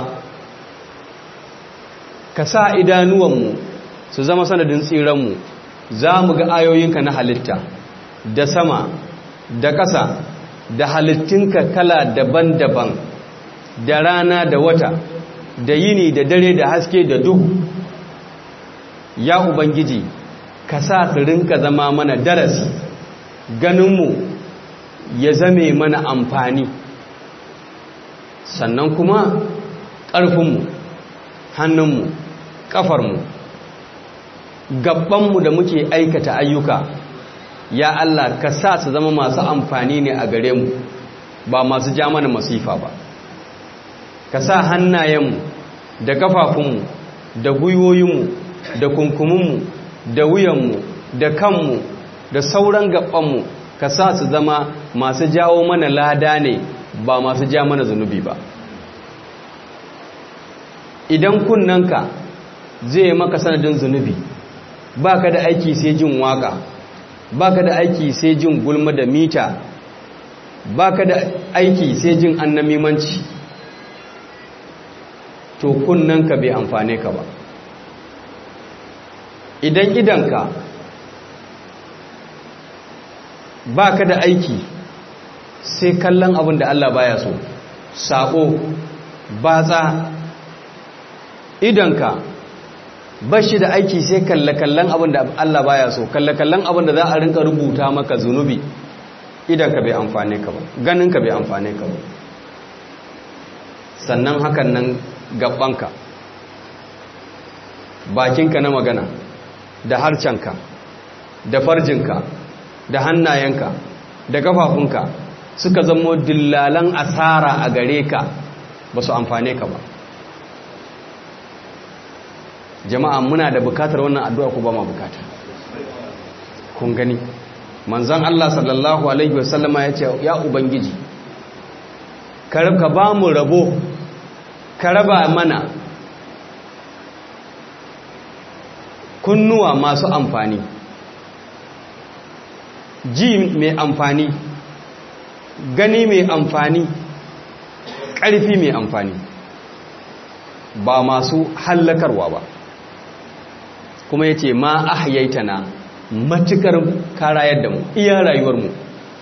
ka sa idanuwanmu su zama sanadin tsiranmu za mu ga ayoyinka na halitta da sama da ƙasa da halittinka kala daban-daban da rana da wata da yini da dare da haske da duhu ya ubangiji ka sa su rinka zama mana darasi ganinmu ya zame mana amfani sannan kuma ƙarfinmu hannunmu ƙafarmu gabanmu da muke aikata ayyuka ya Allah ka sa su zama masu amfani ne a gare mu ba masu ja mana masifa ba ka sa hannayenmu da kafafunmu da gwiwoyinmu da kunkuminmu da wuyanmu da kanmu da sauran gabanmu ka sa su zama masu jawo mana lada ne ba masu ja mana zunubi ba idan kunnanka zai maka sanadin zunubi ba ka da aiki sai jin waka ba ka da aiki sai jin gulma da mita ba ka da aiki sai jin annamimanci to kunnanka bai amfane ka ba idan idanka ba ka da aiki sai kallon abin da Allah baya so sako batsa idanka ba shi da aiki sai kalle-kallen abin da Allah baya so kalle-kallen abin da za a rinka rubuta maka zunubi idanka bai amfane ka ba ganinka bai amfane ka ba sannan hakan nan gabanka bakinka na magana da harcenka da farjinka da hannayenka da kafafunka suka zamo dillalan asara a gare ka ba su amfane ka ba jama'a muna da bukatar wannan addu'a ko ba ma bukata kun gani manzon Allah sallallahu alaihi wasallama ya ce ya ubangiji ka ba mu rabo ka raba mana kunnuwa masu amfani ji mai amfani gani mai amfani ƙarfi mai amfani ba masu hallakarwa ba kuma ya ce ma ahyaita na matukar karayar da mu iya rayuwarmu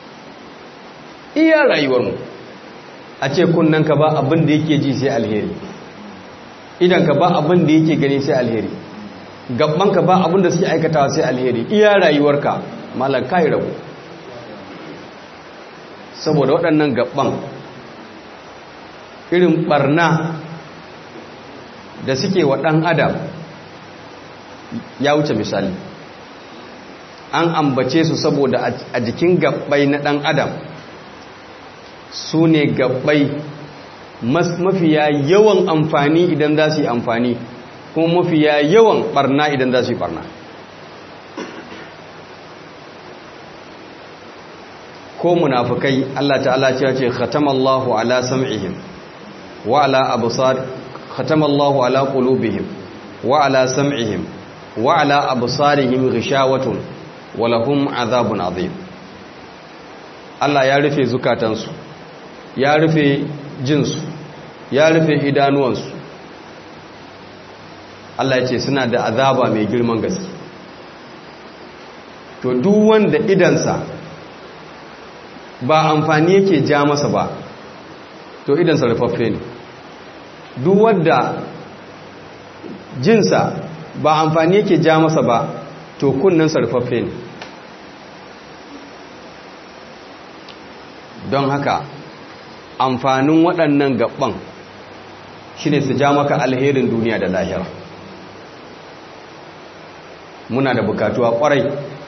iya rayuwarmu a ce ka ba abin da yake ji sai alheri idan ka ba abin da yake gani sai alheri ka ba abin da suke aikatawa sai alheri iya rayuwarka malar kayi rabu saboda waɗannan gaban irin barna da suke wa ɗan adam ya wuce misali an ambace su saboda a jikin gabbai na ɗan adam su ne gabbai mafiya yawan amfani idan za su yi amfani kuma mafiya yawan barna idan za su yi barna ko munafukai Allah ta'ala ce ce khatamallahu ala sam'ihim wa ala absar khatamallahu ala qulubihim wa ala sam'ihim wa ala absarihim ghishawatun wa lahum azabun azim Allah ya rufe zukatansu ya rufe jinsu ya rufe idanuwansu Allah ya ce suna da azaba mai girman gaske to duk wanda idansa ba amfani yake ja masa ba to idansa rufaffe ne duk wanda jinsa ba amfani yake ja masa ba to kunnensa rufaffe ne don haka amfanin waɗannan gaban shi ne su ja maka alherin duniya da lahira muna da bukatuwa ƙwarai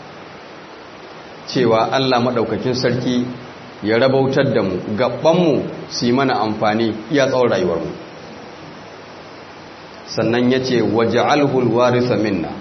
cewa Allah maɗaukakin sarki ya rabautar da mu gabanmu su yi mana amfani iya tsawon rayuwarmu sannan ya ce waje alhulwarisa minna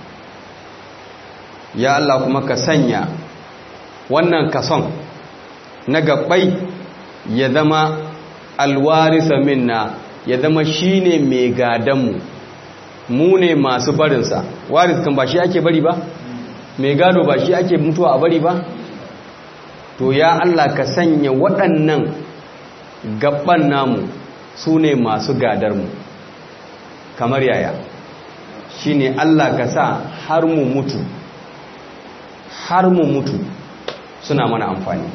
ya Allah kuma ka sanya wannan kason na gabbai ya zama alwarisa minna ya zama shine mai gadanmu mu ne masu barinsa waris kan ba shi ake bari ba mai gado ba shi ake mutuwa a bari ba to ya Allah ka sanya waɗannan gaban namu su ne masu gadarmu kamar yaya shi ne Allah ka sa har mu mutu har mu mutu suna mana amfani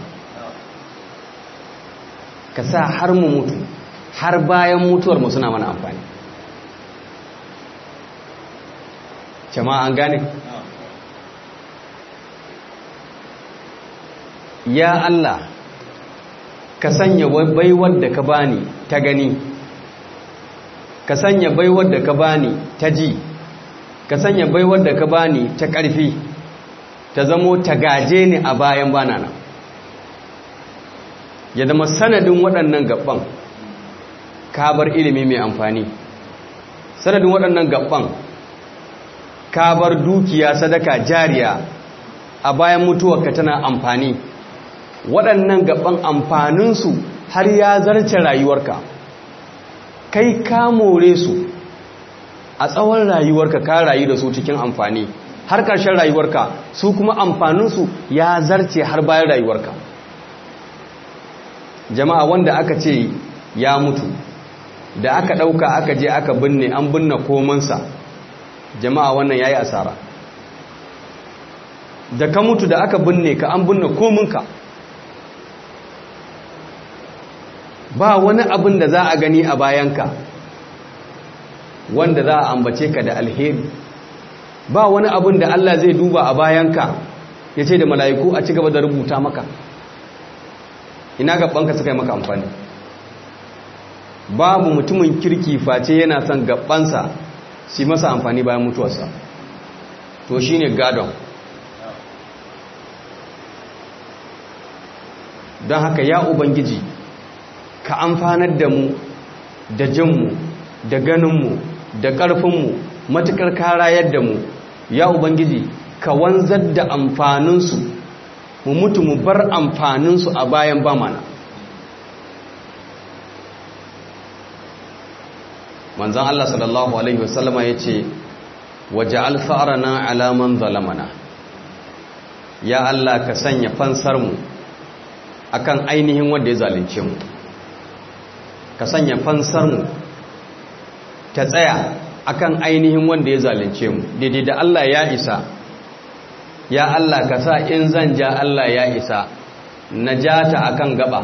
ka sa har mu mutu har bayan mutuwarmu suna mana amfani jama'a an gane ya Allah ka sanya baiwar da ka bani ta gani ka sanya baiwar da ka bani ta ji ka sanya baiwar da ka bani ta ƙarfi ta zamo ta gaje ni a bayan bana nan ya zama sanadin waɗannan gaban ka bar ilimi mai amfani sanadin waɗannan gaban ka bar dukiya sadaka jariya a bayan mutuwarka tana amfani waɗannan gaban amfaninsu har ya zarce rayuwarka kai ka more su a tsawon rayuwarka ka rayu da su cikin amfani har ƙarshen rayuwarka su kuma amfaninsu ya zarce har bayan rayuwarka jama'a wanda aka ce ya mutu da aka ɗauka aka je aka binne an binne komansa jama'a wannan ya yi asara da ka mutu da aka binne ka an binne kominka ba wani abin da za a gani a bayanka wanda za a ambace ka da alheri ba wani abin da Allah zai duba a bayanka ya ce da mala'iku a ci gaba da rubuta maka ina gabanka suka yi maka amfani babu mutumin kirki face yana son gabansa su masa amfani bayan mutuwarsa to shi ne gadon don haka ya ubangiji ka amfanar da mu da jinmu da ganinmu da ƙarfinmu matuƙar karayar da mu ya ubangiji ka wanzar da amfaninsu mu mutu mu bar amfaninsu a bayan ba mana manzan Allah sallallahu Alaihi wasallama ya ce waje alfa'arana alaman zalamana ya Allah ka sanya fansarmu akan ainihin wanda ya zalunce mu ka sanya fansarmu ta tsaya akan ainihin wanda ya zalunce mu daidai da Allah ya isa ya Allah ka sa in zan ja Allah ya isa najata akan gaba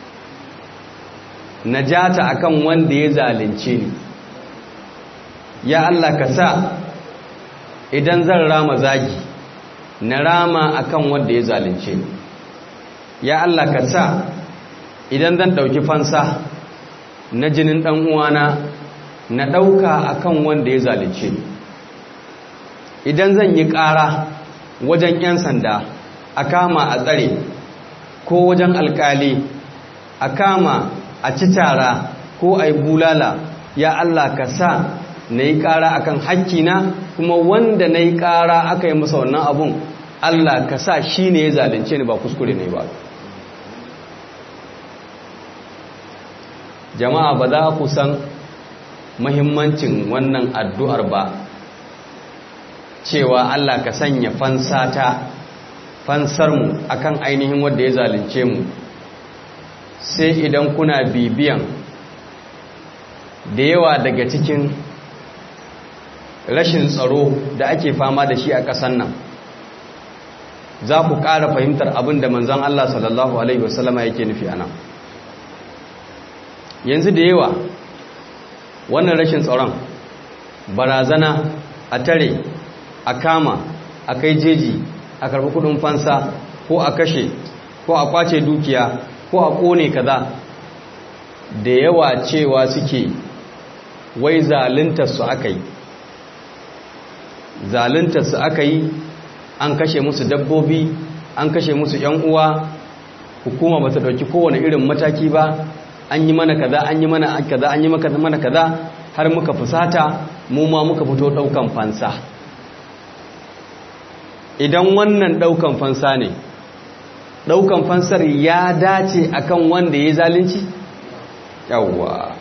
najata akan wanda ya zalunce ni ya Allah ka sa idan zan rama zagi na rama akan wanda ya zalunce ni ya Allah ka sa idan zan dauki fansa na jinin dan uwana na dauka akan wanda ya zalunce ni idan zan yi ƙara wajen 'yan sanda a kama a tsare ko wajen alkali a kama a ci tara ko a yi bulala ya Allah ka sa na yi ƙara a kan hakkina kuma wanda na yi ƙara aka yi masa wannan abun Allah ka sa shi ne ya zalunce ni ba kuskure ne ba jama'a ba za ku san mahimmancin wannan addu'ar ba cewa Allah ka sanya fansata fansarmu akan ainihin wanda ya zalunce mu sai idan kuna bibiyan da yawa daga cikin rashin tsaro da ake fama da shi a ƙasan nan za ku ƙara fahimtar abin da manzan Allah sallallahu Alaihi wasallama yake nufi ana yanzu da yawa wannan rashin tsaron barazana a tare a kama a kai jeji a karbi kudin fansa ko a kashe ko a kwace dukiya ko a kone kaza da yawa cewa suke wai zaluntarsu aka yi zaluntarsu aka yi an kashe musu dabbobi an kashe musu yan uwa hukuma ba ta dauki kowane irin mataki ba an yi mana kaza an yi mana kaza an yi mana kaza har muka fusata mu ma muka fito daukan fansa idan wannan daukan fansa ne daukan fansar ya dace akan wanda ya zalunci yawwa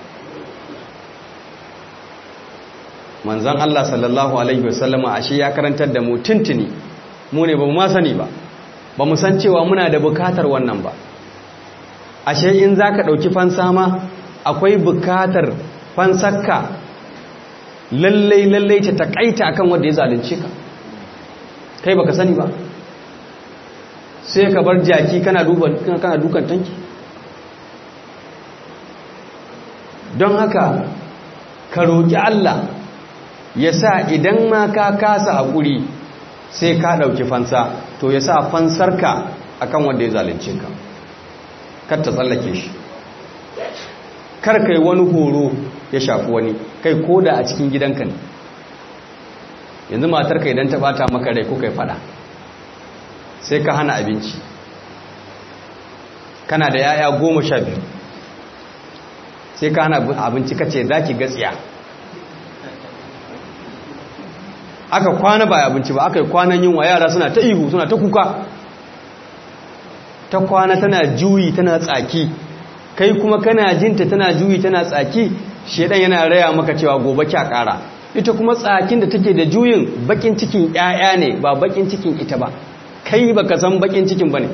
manzan Allah sallallahu alaihi wasallama ashe ya karantar da mu tuntuni mu ne ba mu ma sani ba ba mu san cewa muna da bukatar wannan ba ashe in za ka ɗauki fansa ma akwai bukatar fansarka lallai lallai ta taƙaita akan wanda ya zalunce ka kai baka sani ba sai ka bar jaki kana dukan tanki don haka ka roƙi Allah ya sa idan ma ka kasa haƙuri sai ka ɗauki fansa to ya sa fansarka akan wanda ya zalunce ka kar ta tsallake shi kar kai wani horo ya shafi wani kai ko da a cikin gidanka ne yanzu matarka idan ta bata maka rai ko kai fada sai ka hana abinci kana da yaya goma sha biyu sai ka hana abinci kace za ki gatsiya aka kwana ba abinci ba aka yi kwanan yunwa yara suna ta ihu suna ta kuka ta kwana tana juyi tana tsaki kai kuma kana jinta tana juyi tana tsaki shedan yana raya maka cewa gobe kya kara ita kuma tsakin da take da juyin bakin cikin ƴaƴa ne ba bakin cikin ita ba kai baka san bakin cikin bane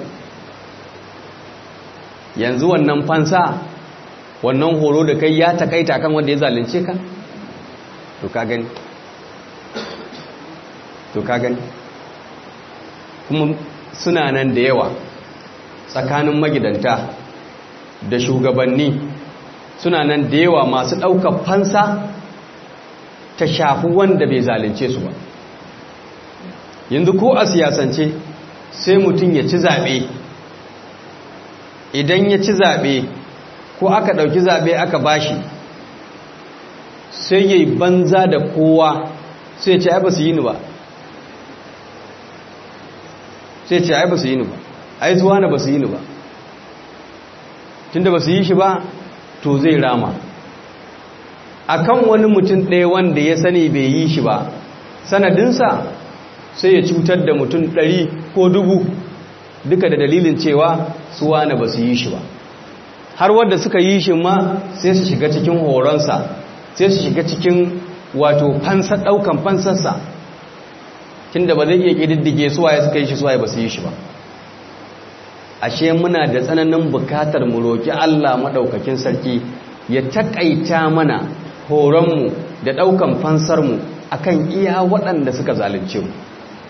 yanzu wannan fansa wannan horo da kai ya takaita kan wanda ya zalunce ka to ka gani to ka gani kuma suna nan da yawa tsakanin magidanta da shugabanni suna nan da yawa masu ɗaukar fansa ta shafi wanda bai zalunce su ba yanzu ko a siyasance sai mutum ya ci zaɓe idan ya ci zaɓe ko aka ɗauki zaɓe aka bashi sai ya yi banza da kowa sai ce ai ba su yi ni ba sai ce ai ba su yi ni ba ai zuwa na ba su yi ni ba tunda ba su yi shi ba to zai rama akan wani mutum ɗaya wanda ya sani bai yi shi ba sanadinsa sai ya cutar da mutum ɗari ko dubu duka da dalilin cewa su wane ba su yi shi ba har wadda suka yi shi ma sai su shiga cikin horonsa sai su shiga cikin wato fansa ɗaukan fansarsa tunda ba zai iya ƙididdige suwaye suka yi shi suwaye ba su yi shi ba ashe muna da tsananin bukatar mu roƙi Allah maɗaukakin sarki ya taƙaita mana horonmu da ɗaukan fansarmu akan iya waɗanda suka zalunce mu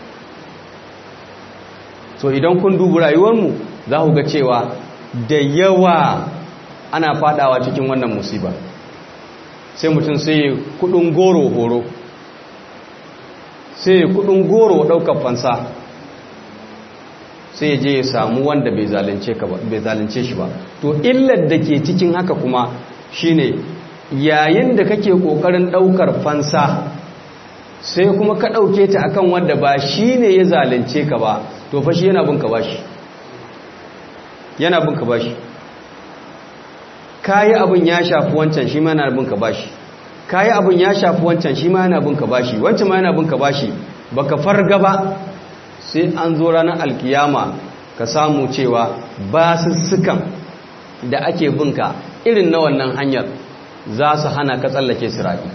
so idan kun dubi rayuwarmu za ku ga cewa da yawa ana fadawa cikin wannan musiba sai mutum sai kudin goro horo sai kudin goro ɗaukar fansa sai je ya samu wanda bai zalunce shi ba to illar da ke cikin haka kuma shine yayin da kake kokarin daukar fansa sai kuma ka dauke ta akan wanda ba shine ya zalunce ka ba to fa shi yana bin ka bashi yana bin ka bashi kayi abin ya shafi wancan shi ma yana bin ka bashi kayi abin ya shafi wancan shi ma yana bin ka bashi wancan ma yana bin ka bashi baka farga ba sai an zo ranar alkiyama ka samu cewa basussukan da ake binka irin na wannan hanyar za su hana ka tsallake sirabi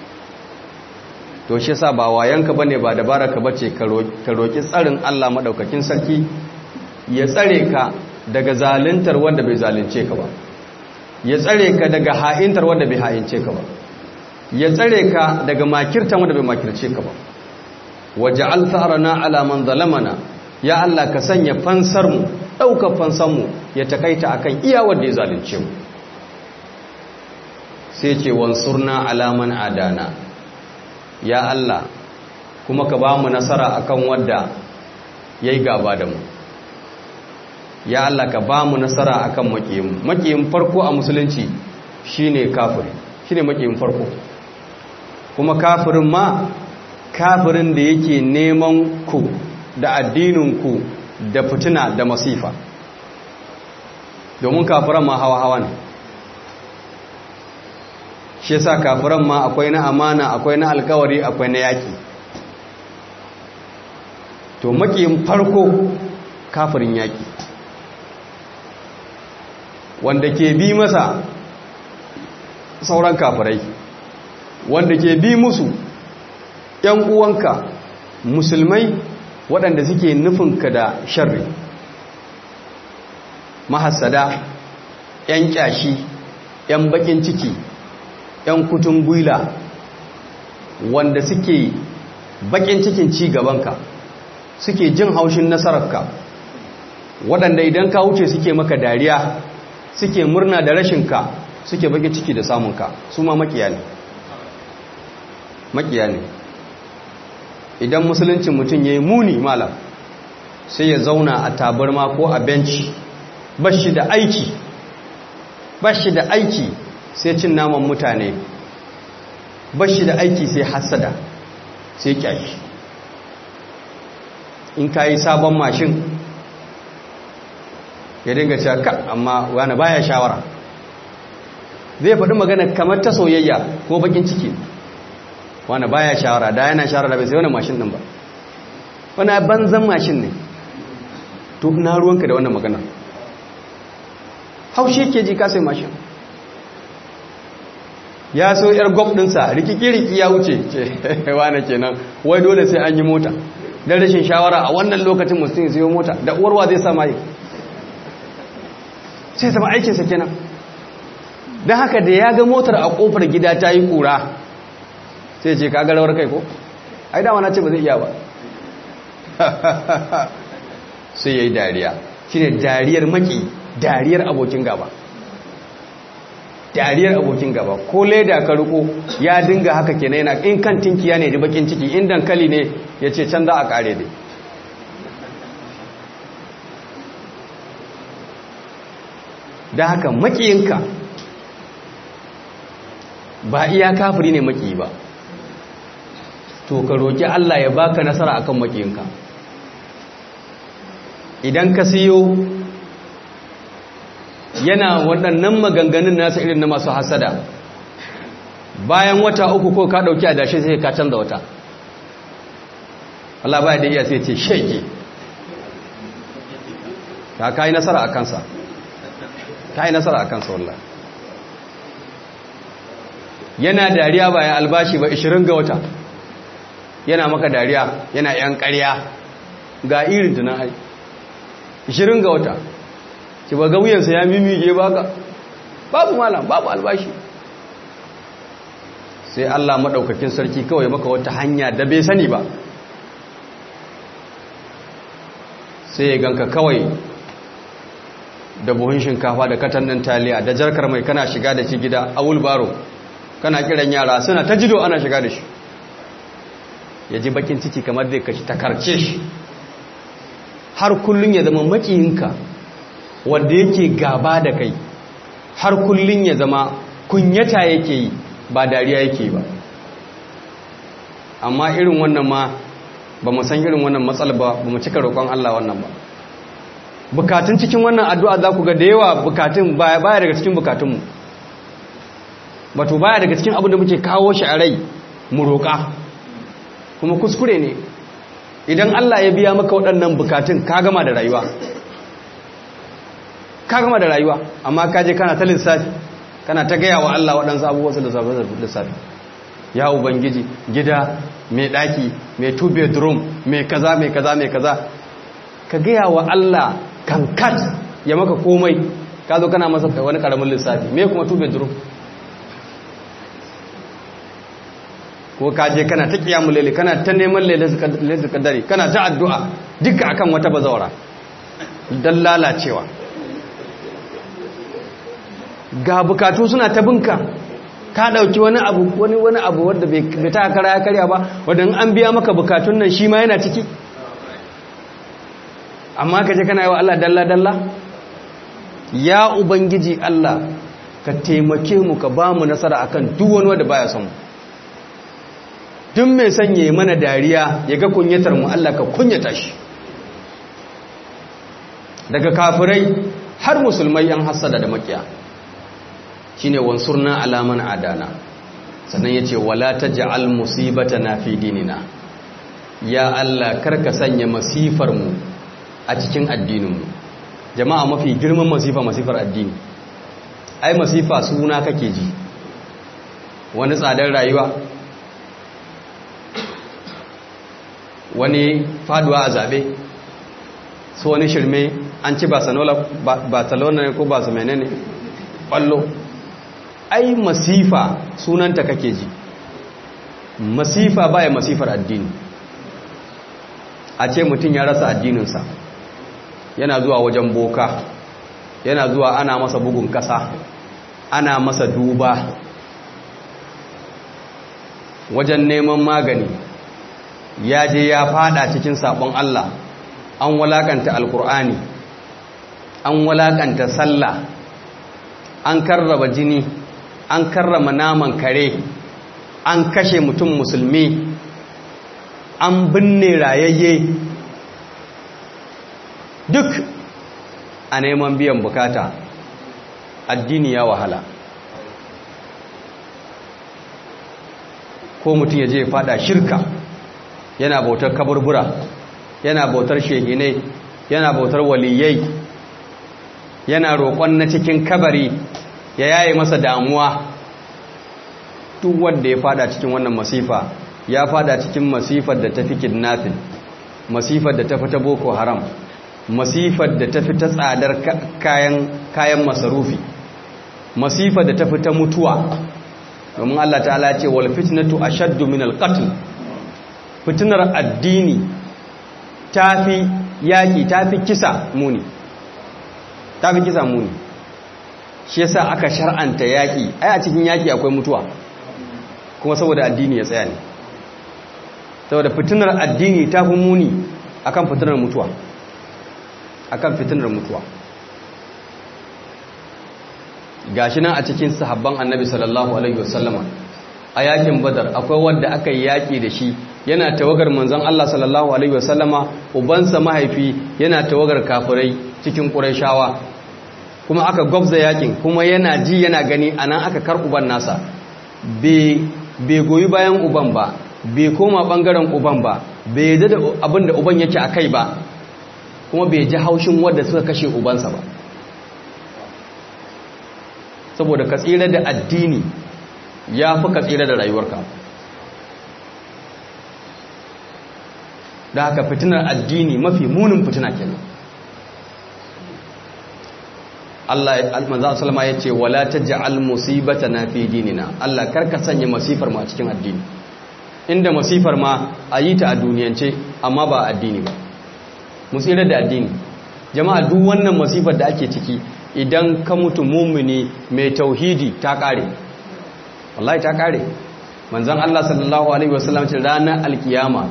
to shi sa ba wayanka bane ba dabaraka bace ka roki tsarin Allah madaukakin sarki ya tsare ka daga zaluntar wanda bai zalunce ka ba ya tsare ka daga ha'intar wanda bai ha'ince ka ba ya tsare ka daga makirtan wanda bai makirce ka ba waja'al tharana ala man zalamana ya Allah ka sanya fansar mu daukar fansar mu ya takaita akan iya wanda ya zalunce mu sai ce wansurna ala man adana ya Allah kuma ka ba mu nasara akan wanda yayi gaba da mu ya Allah ka ba mu nasara akan makiyin makiyin farko a musulunci shine kafiri shine makiyin farko kuma kafirin ma kafirin da yake neman ku da addinin ku da fitina da masifa domin kafiran ma hawa-hawa ne shi yasa kafiran ma akwai na amana akwai na alkawari akwai na yaki to makiyin farko kafirin yaki wanda ke bi masa sauran kafirai wanda ke bi musu ‘yan uwanka musulmai waɗanda suke nufinka da sharri mahassada ‘yan ƙyashi ‘yan baƙin ciki ‘yan kutun gwila wanda suke baƙin cikin ci gabanka suke jin haushin nasararka waɗanda idan ka wuce suke maka dariya suke murna da rashinka suke baƙin ciki da samunka su ma maƙiya ne maƙiya ne idan musuluncin mutum ya yi muni malam sai ya zauna a tabarma ko a benci bashi da aiki bashi da aiki sai cin naman mutane bashi da aiki sai hasada sai kyashi in ka yi sabon mashin ya dinga cewa ka amma wani baya shawara zai faɗi magana kamar ta soyayya ko bakin ciki wani baya shawara da yana shawara da bai sai wani mashin din ba wani banzan mashin ne to na ruwanka da wannan magana haushe ke ji kasai mashin ya so yar gwab dinsa rikiki-riki ya wuce ce wane kenan wai dole sai an yi mota don rashin shawara a wannan lokacin mutum sai mota da uwarwa zai sama yi sai zama aikinsa kenan don haka da ya ga motar a kofar gida ta yi kura sai ce kaga rawar kai ko ai dama na ce ba zai iya ba sai ya yi dariya shi ne dariyar maki dariyar abokin gaba dariyar abokin gaba ko leda ka riko ya dinga haka kenan yana in kan tinkiya ne da bakin ciki in dankali ne ya ce can za a kare dai da haka makiyinka ba iya kafiri ne maki ba to ka roki Allah ya baka nasara akan makiyinka idan ka siyo yana waɗannan maganganun nasa irin na masu hasada bayan wata uku ko ka ɗauki a dashe sai ka canza wata Allah baya da iya sai ce shege ka ka yi nasara a kansa ka yi nasara a kansa wallah yana dariya bayan albashi ba 20 ga wata yana maka dariya yana yan ƙarya ga irin tunan hai 20 ga wata ki ba gauyensa ya mimige baka babu malam babu albashi sai Allah madaukakin sarki kawai maka wata hanya da bai sani ba sai ya ganka kawai da buhun shinkafa da katannin taliya da jarkar mai kana shiga da shi gida a wulbaro kana kiran yara suna ta jido ana shiga da shi ya ji bakin ciki kamar zai kashi ta karce shi har kullum ya zama makiyinka wanda yake gaba da kai har kullun ya zama kunyata yake yi ba dariya yake ba amma irin wannan ma ba mu san irin wannan matsala ba ba mu cika roƙon Allah wannan ba bukatun cikin wannan addu'a za ku ga da yawa bukatun baya daga cikin bukatunmu bato baya daga cikin abin da muke kawo shi a rai mu roƙa kuma kuskure ne idan Allah ya biya maka waɗannan bukatun ka gama da rayuwa ka gama da rayuwa amma ka je kana ta lissafi kana ta gaya wa Allah waɗansu abubuwa su lissafi ya ubangiji gida mai ɗaki mai two bedroom mai kaza mai kaza mai kaza ka gaya wa Allah kankat ya maka komai ka zo kana masa wani ƙaramin lissafi mai kuma two bedroom ko ka je kana ta kiyamu lele kana ta neman lele su kaddare kana ta addu'a duka akan wata bazawara don lalacewa ga bukatu suna ta binka ka dauki wani abu wani wani abu wanda bai ta kara ya karya ba wanda an biya maka bukatun nan shi ma yana ciki amma ka je kana yi wa Allah dalla dalla ya ubangiji Allah ka taimake mu ka ba mu nasara akan duk wani wanda baya son mu duk mai sanye mana dariya ya ga kunyatar mu Allah ka kunyata shi daga kafirai har musulmai yan hasada da makiya shine wansurna alaman adana sannan yace wala taj'al musibatana fi dinina ya Allah karka sanya masifar mu a cikin addinin mu jama'a mafi girman masifa masifar addini ai masifa suna kake ji wani tsadar rayuwa wani faduwa a zaɓe su wani shirme an ci barcelona ne ko ba su menene ƙwallo ai masifa sunanta kake ji masifa baya masifar addini a ce mutum ya rasa addininsa yana zuwa wajen boka yana zuwa ana masa bugun kasa ana masa duba wajen neman magani ya je ya fada cikin sabon Allah an walakanta alkur'ani an walakanta sallah an karraba jini an karrama naman kare an kashe mutum musulmi an binne rayayye duk a neman biyan bukata addini ya wahala ko mutum ya je fada shirka yana bautar kaburbura yana bautar shehinai yana bautar waliyai yana roƙon na cikin kabari ya yaye masa damuwa duk wanda ya fada cikin wannan masifa ya fada cikin masifar da ta fi kidnapping masifar da ta fi ta boko haram masifar da ta fi ta tsadar kayan, kayan masarufi masifar da ta fi ta mutuwa domin Allah ta'ala ce wal fitnatu ashaddu min al qatl fitnar addini tafi yaki tafi kisa muni tafi kisa muni shi yasa aka shar'anta yaki ai a cikin yaki akwai mutuwa kuma saboda addini ya tsaya ne saboda fitinar addini ta fi muni akan fitinar mutuwa akan fitinar mutuwa gashi nan a cikin sahabban annabi sallallahu alaihi wasallama a yakin badar akwai wanda aka yi yaki da shi yana tawagar manzon Allah sallallahu alaihi wasallama ubansa mahaifi yana tawagar kafirai cikin qurayshawa kuma aka gwabza yakin kuma yana ji yana gani anan aka kar uban nasa bai goyi bayan uban ba bai koma bangaren uban ba bai yadda da abin da uban yake a kai ba kuma bai ji haushin wadda suka kashe ubansa ba saboda ka tsira da addini ya fi ka tsira da rayuwarka da haka fitinar addini mafi munin fitina kenan Allah manzo sallama yace wala taj'al musibatana fi dinina Allah karka sanya masifar mu a cikin addini inda masifar ma ayi ta a duniyance amma ba addini ba musira da addini jama'a duk wannan masifar da ake ciki idan ka mutu mumini mai tauhidi ta kare wallahi ta kare manzon Allah sallallahu alaihi wasallam ce ranar alkiyama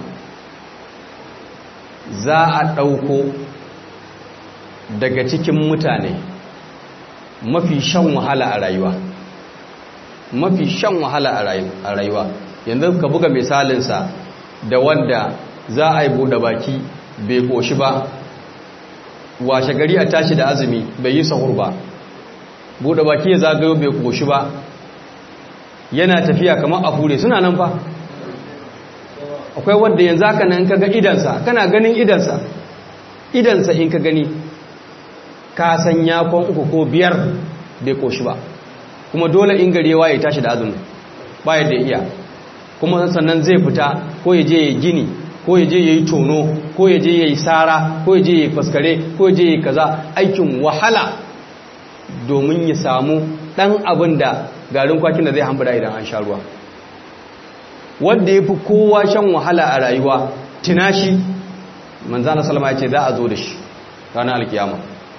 za a dauko daga cikin mutane mafi shan wahala a rayuwa mafi shan wahala a rayuwa yanzu ka buga misalinsa da wanda za a yi buɗe baki bai ƙoshi ba washe gari a tashi da azumi bai yi sahur ba buɗe baki ya zagayo bai ƙoshi ba yana tafiya kamar a hure suna nan fa akwai wanda yanzu haka nan ka ga idansa kana ganin idansa idansa in ka gani ka san yakon uku ko biyar bai koshi ba kuma dole in garewa ya tashi da azumi ba yadda iya kuma sannan zai fita ko ya je ya gini ko ya je ya yi tono ko ya je ya yi sara ko ya je ya yi faskare ko ya je ya yi kaza aikin wahala domin ya samu ɗan abin da garin kwakin da zai hambura idan an sha ruwa wanda ya fi kowa shan wahala a rayuwa tinashi manzana salama ya ce za a zo da shi ranar alkiyama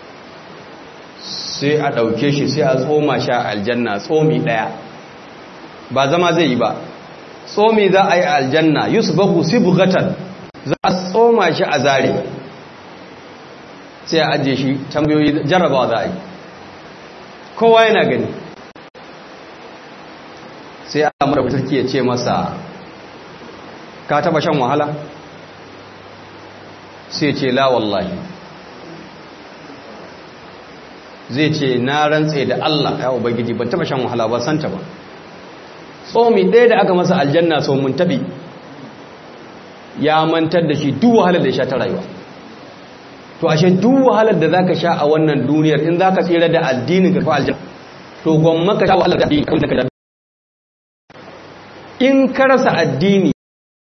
sai a ɗauke shi sai a tsoma sha aljanna tsomi ɗaya ba zama zai yi ba tsomi za a yi aljanna yusuf baku sibugatan za a tsoma shi a zare sai a ajiye shi tambayoyi jarrabawa za a yi kowa yana gani sai a mara fitarki ya ce masa ka taba shan wahala sai ce la wallahi zai ce na rantse da Allah ya ubangiji ban taba shan wahala ba santa ba tsomi ɗaya da aka masa aljanna sau mun tabi ya mantar da shi duk wahalar da ya sha ta rayuwa to ashe duk wahalar da zaka sha a wannan duniyar in zaka tsira da addinin ka fa aljanna to gwamma ka sha wahalar da addini kan ka in ka rasa addini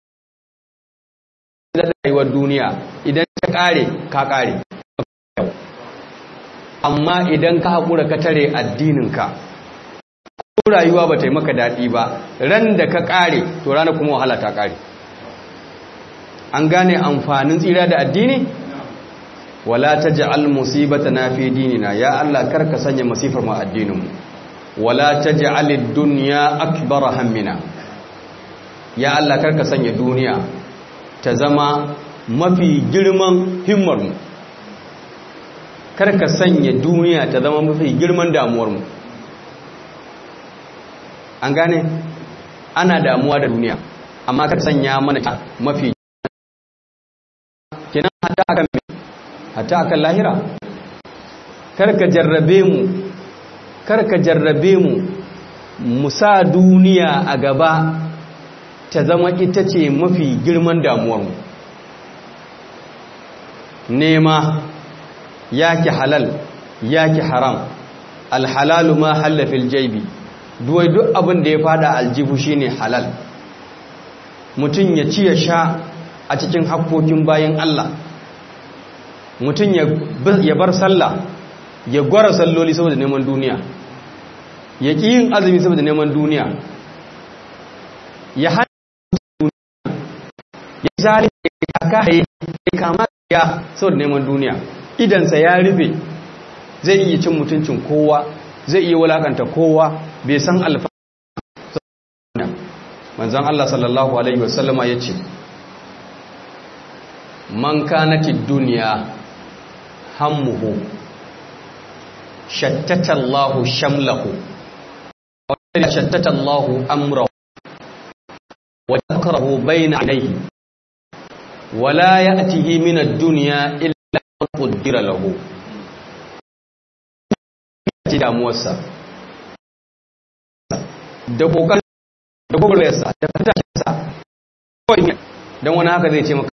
da rayuwar duniya idan ta kare ka kare amma idan ka haƙura ka tare addininka ko rayuwa ba ta yi maka daɗi ba ran da ka kare to rana kuma wahala ta kare an gane amfanin tsira da addini wala taj'al musibatana fi dinina ya Allah karka sanya masifar mu addininmu wala taj'al ad-dunya akbar hammina ya Allah karka sanya duniya ta zama mafi girman himmar mu karka sanya duniya ta zama mafi girman damuwar mu an gane ana damuwa da duniya amma ka sanya mana mafi kenan hatta akan hatta akan lahira karka jarrabe mu karka jarrabe mu musa duniya a gaba ta zama ita ce mafi girman damuwar mu nema yaki halal yaki haram alhalalu ma halla fil jaybi duwai duk abin da ya fada aljihu shine halal mutum ya ci ya sha a cikin hakkokin bayan Allah mutum ya bar sallah ya gwara salloli saboda neman duniya ya ƙi yin azumi saboda neman duniya ya hana duniya ya zari ya kaye ya kama ya saboda neman duniya idansa ya rufe zai iya cin mutuncin kowa zai iya wulakanta kowa bai san alfa manzan Allah sallallahu Alaihi wasallama ya ce man kanatid duniya hammuhu shattata Allahu shamlahu wa shattata Allahu amrahu wa yakrahu bayna alayhi wa la ya'tihi min ad-dunya illa ma qaddara lahu ji damuwarsa da kokarin da gwagwarwarsa da fatashinsa don wani haka zai ce maka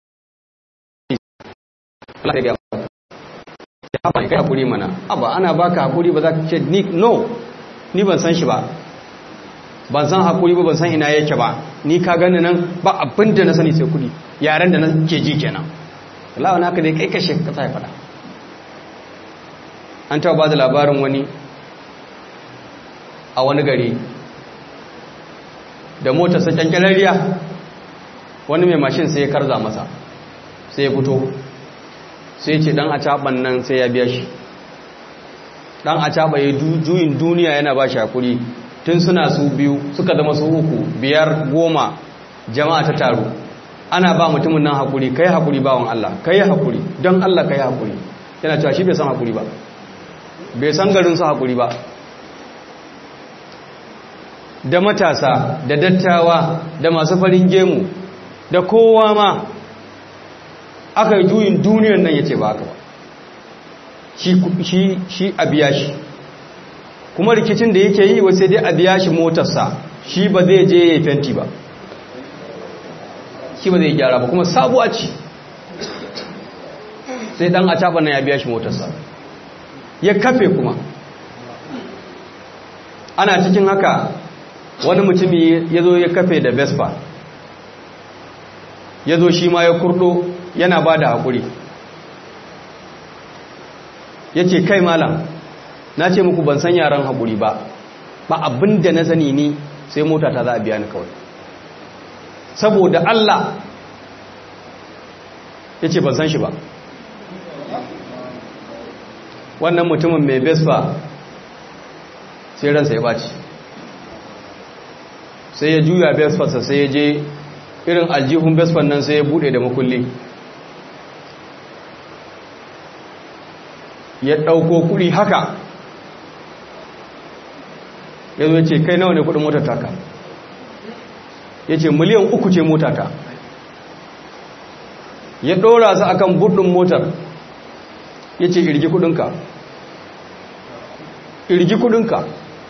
Allah ya ya haɓa kai hakuri mana aba ana baka hakuri ba za ka ce ni no ni ban san shi ba ban san hakuri ba ban san ina yake ba ni ka gani nan ba abin da na sani sai kudi yaren da na ke ji kenan Allah wani haka zai kai kashe kasa ya faɗa an taɓa ba da labarin wani a wani gari da motarsa kyankyalariya wani mai mashin sai ya karza masa sai ya fito sai ce dan acaban nan sai ya biya shi dan acaba ya juyin duniya yana ba shi hakuri tun suna su biyu suka zama su uku biyar goma jama'a ta taru ana ba mutumin nan hakuri kai hakuri bawan Allah kai hakuri don Allah kai hakuri yana cewa shi bai san hakuri ba bai san garin su hakuri ba da matasa da dattawa da masu farin gemu da kowa ma aka yi juyin duniyar nan ya ce ba haka ba shi a biya shi kuma rikicin da yake yi wasu dai a biya shi motarsa shi ba zai je ya yi fenti ba shi ba zai gyara ba kuma sabuwa ce sai dan a caɓa nan ya biya shi motarsa ya kafe kuma ana cikin haka wani mutumi ya zo ya kafe da vespa ya zo shi ma ya kurdo yana ba da haƙuri ya ce kai malam na ce muku ban san yaran haƙuri ba ba abin da na sani ni sai mota ta za a biya ni kawai saboda Allah ya ce ban san shi ba wannan mutumin mai vespa sai ransa ya ɓaci sai ya juya vespa sai ya je irin aljihun vespa nan sai ya bude da makulli ya ɗauko kuɗi haka ya zo ce kai nawa ne kuɗin motar taka ya ce miliyan uku ce motata ya ɗora su akan buɗin motar ya ce irgi kuɗinka irgi kuɗinka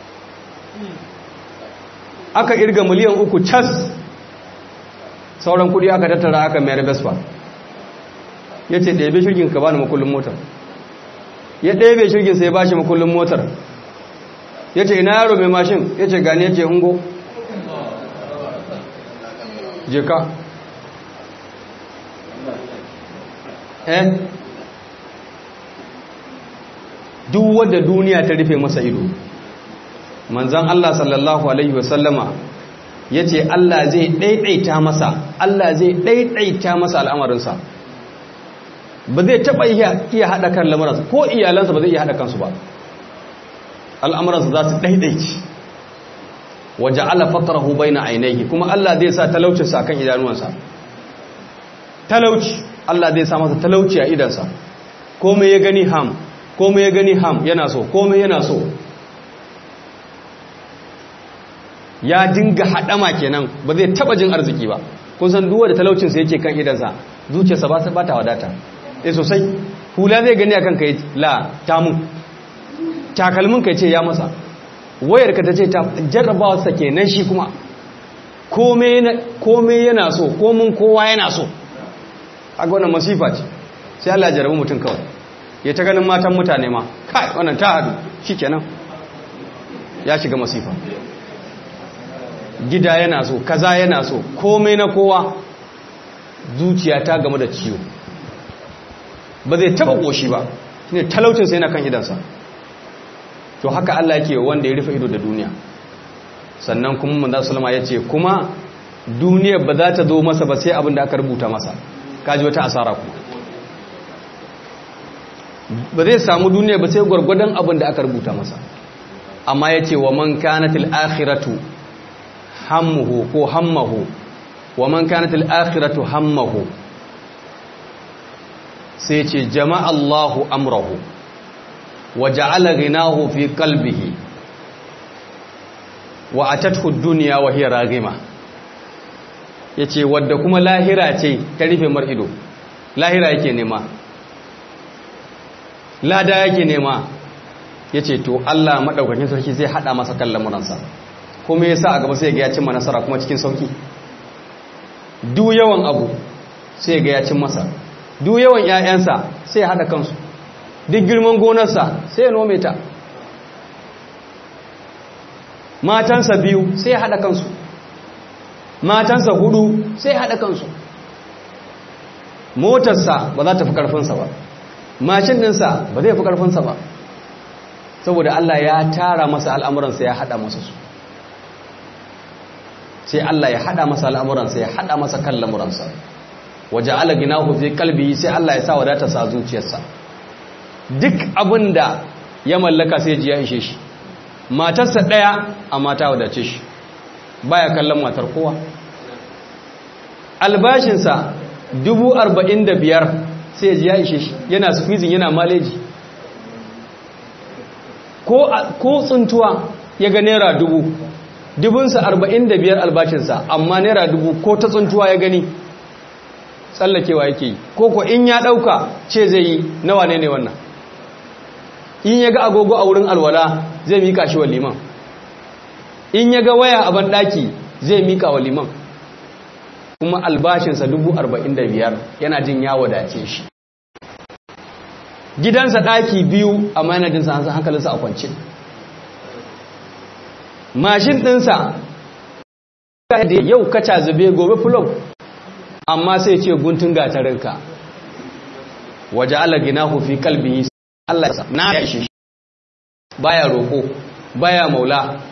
aka irga miliyan uku cas sauran kuɗi aka tattara aka mayar vespa ya ce ɗaya shirgin ka bani makullin motar ya ɗaya shirgin sai ya bashi makullin motar ya ce ina yaro mai mashin ya ce gani ya ce ungo je ka eh duk wadda duniya ta rufe masa ido manzan Allah sallallahu alaihi wasallama ya ce Allah zai ɗaiɗaita masa Allah zai ɗaiɗaita masa al'amarinsa ba zai taɓa iya haɗa kan lamuransa ko iyalansa ba zai iya haɗa kansu ba al'amuransa za su ɗaiɗaici waje ala fatarahu bai na ainihi kuma Allah zai sa talaucinsa a kan idanuwansa talauci Allah zai sa masa talauci a idansa komai ya gani ham komai ya gani ham yana so komai yana so ya dinga haɗama kenan ba zai taɓa jin arziki ba kun san duwa da talaucinsa yake kan idansa zuciyarsa ba ta wadata eh sosai hula zai gani akan kai la tamun takalmin kai ce ya masa wayar ka ta ce ta jarrabawa sa kenan shi kuma komai yana so komin kowa yana so a wannan masifa ce sai Allah ya jarabi mutum kawai ya ta ganin matan mutane ma kai wannan ta hadu shikenan ya shiga masifa gida yana so kaza yana so komai na kowa zuciya ta game da ciwo ba zai taba goshi ba shine talaucin sai yana kan idansa to haka Allah yake wanda ya rufe ido da duniya sannan kuma manzo sallama yace kuma duniya ba za ta zo masa ba sai abin da aka rubuta masa kaji wata asara kuma ba zai samu duniya ba sai gwargwadon abin da aka rubuta masa amma yace wa man kanatil akhiratu hammuhu ko hammahu wa man kanatil akhiratu hammahu sai ce jama'a Allahu amrahu wa ja'ala ghinahu fi qalbihi wa atathu ad-dunya wa hiya raghima yace wadda kuma lahira ce ta rufe mar ido lahira yake nema lada yake nema yace to Allah madaukakin sarki zai hada masa kallon muransa kuma yasa a gaba sai ga ya cimma nasara kuma cikin sauki duk yawan abu sai ga ya cin masa duk yawan ƴaƴansa sai ya hada kansu duk girman gonarsa sai ya nome ta matansa biyu sai ya hada kansu matansa hudu sai ya hada kansu motarsa ba za ta fi karfinsa ba mashin ɗinsa ba zai fi karfinsa ba saboda Allah ya tara masa al'amuransa ya hada masa su sai Allah ya hada masa al'amuransa ya hada masa kan lamuransa waje ala ginahu fi kalbi sai Allah ya sa wadata sa zuciyarsa duk abin da ya mallaka sai ji ya ishe shi matarsa ɗaya a mata wadace shi baya kallon matar kowa albashinsa dubu arba'in da biyar sai ji ya ishe shi yana squeezing yana maleji ko tsuntuwa ya ga naira dubu dubunsa arba'in da biyar albashinsa amma naira dubu ko ta tsuntuwa ya gani tsallakewa yake yi ko ko in ya ɗauka ce zai yi nawa ne ne wannan in ya ga agogo a wurin alwala zai mika shi wa liman in ya ga waya a banɗaki zai mika wa liman kuma albashinsa dubu arba'in da biyar yana jin ya wadace shi gidansa ɗaki biyu a manajinsa hankalinsa a kwance mashin ɗinsa da yau kaca zube gobe fulog amma sai ce guntun gatarinka waje ala gina hufi kalbi Allah na ya ishe baya roƙo baya maula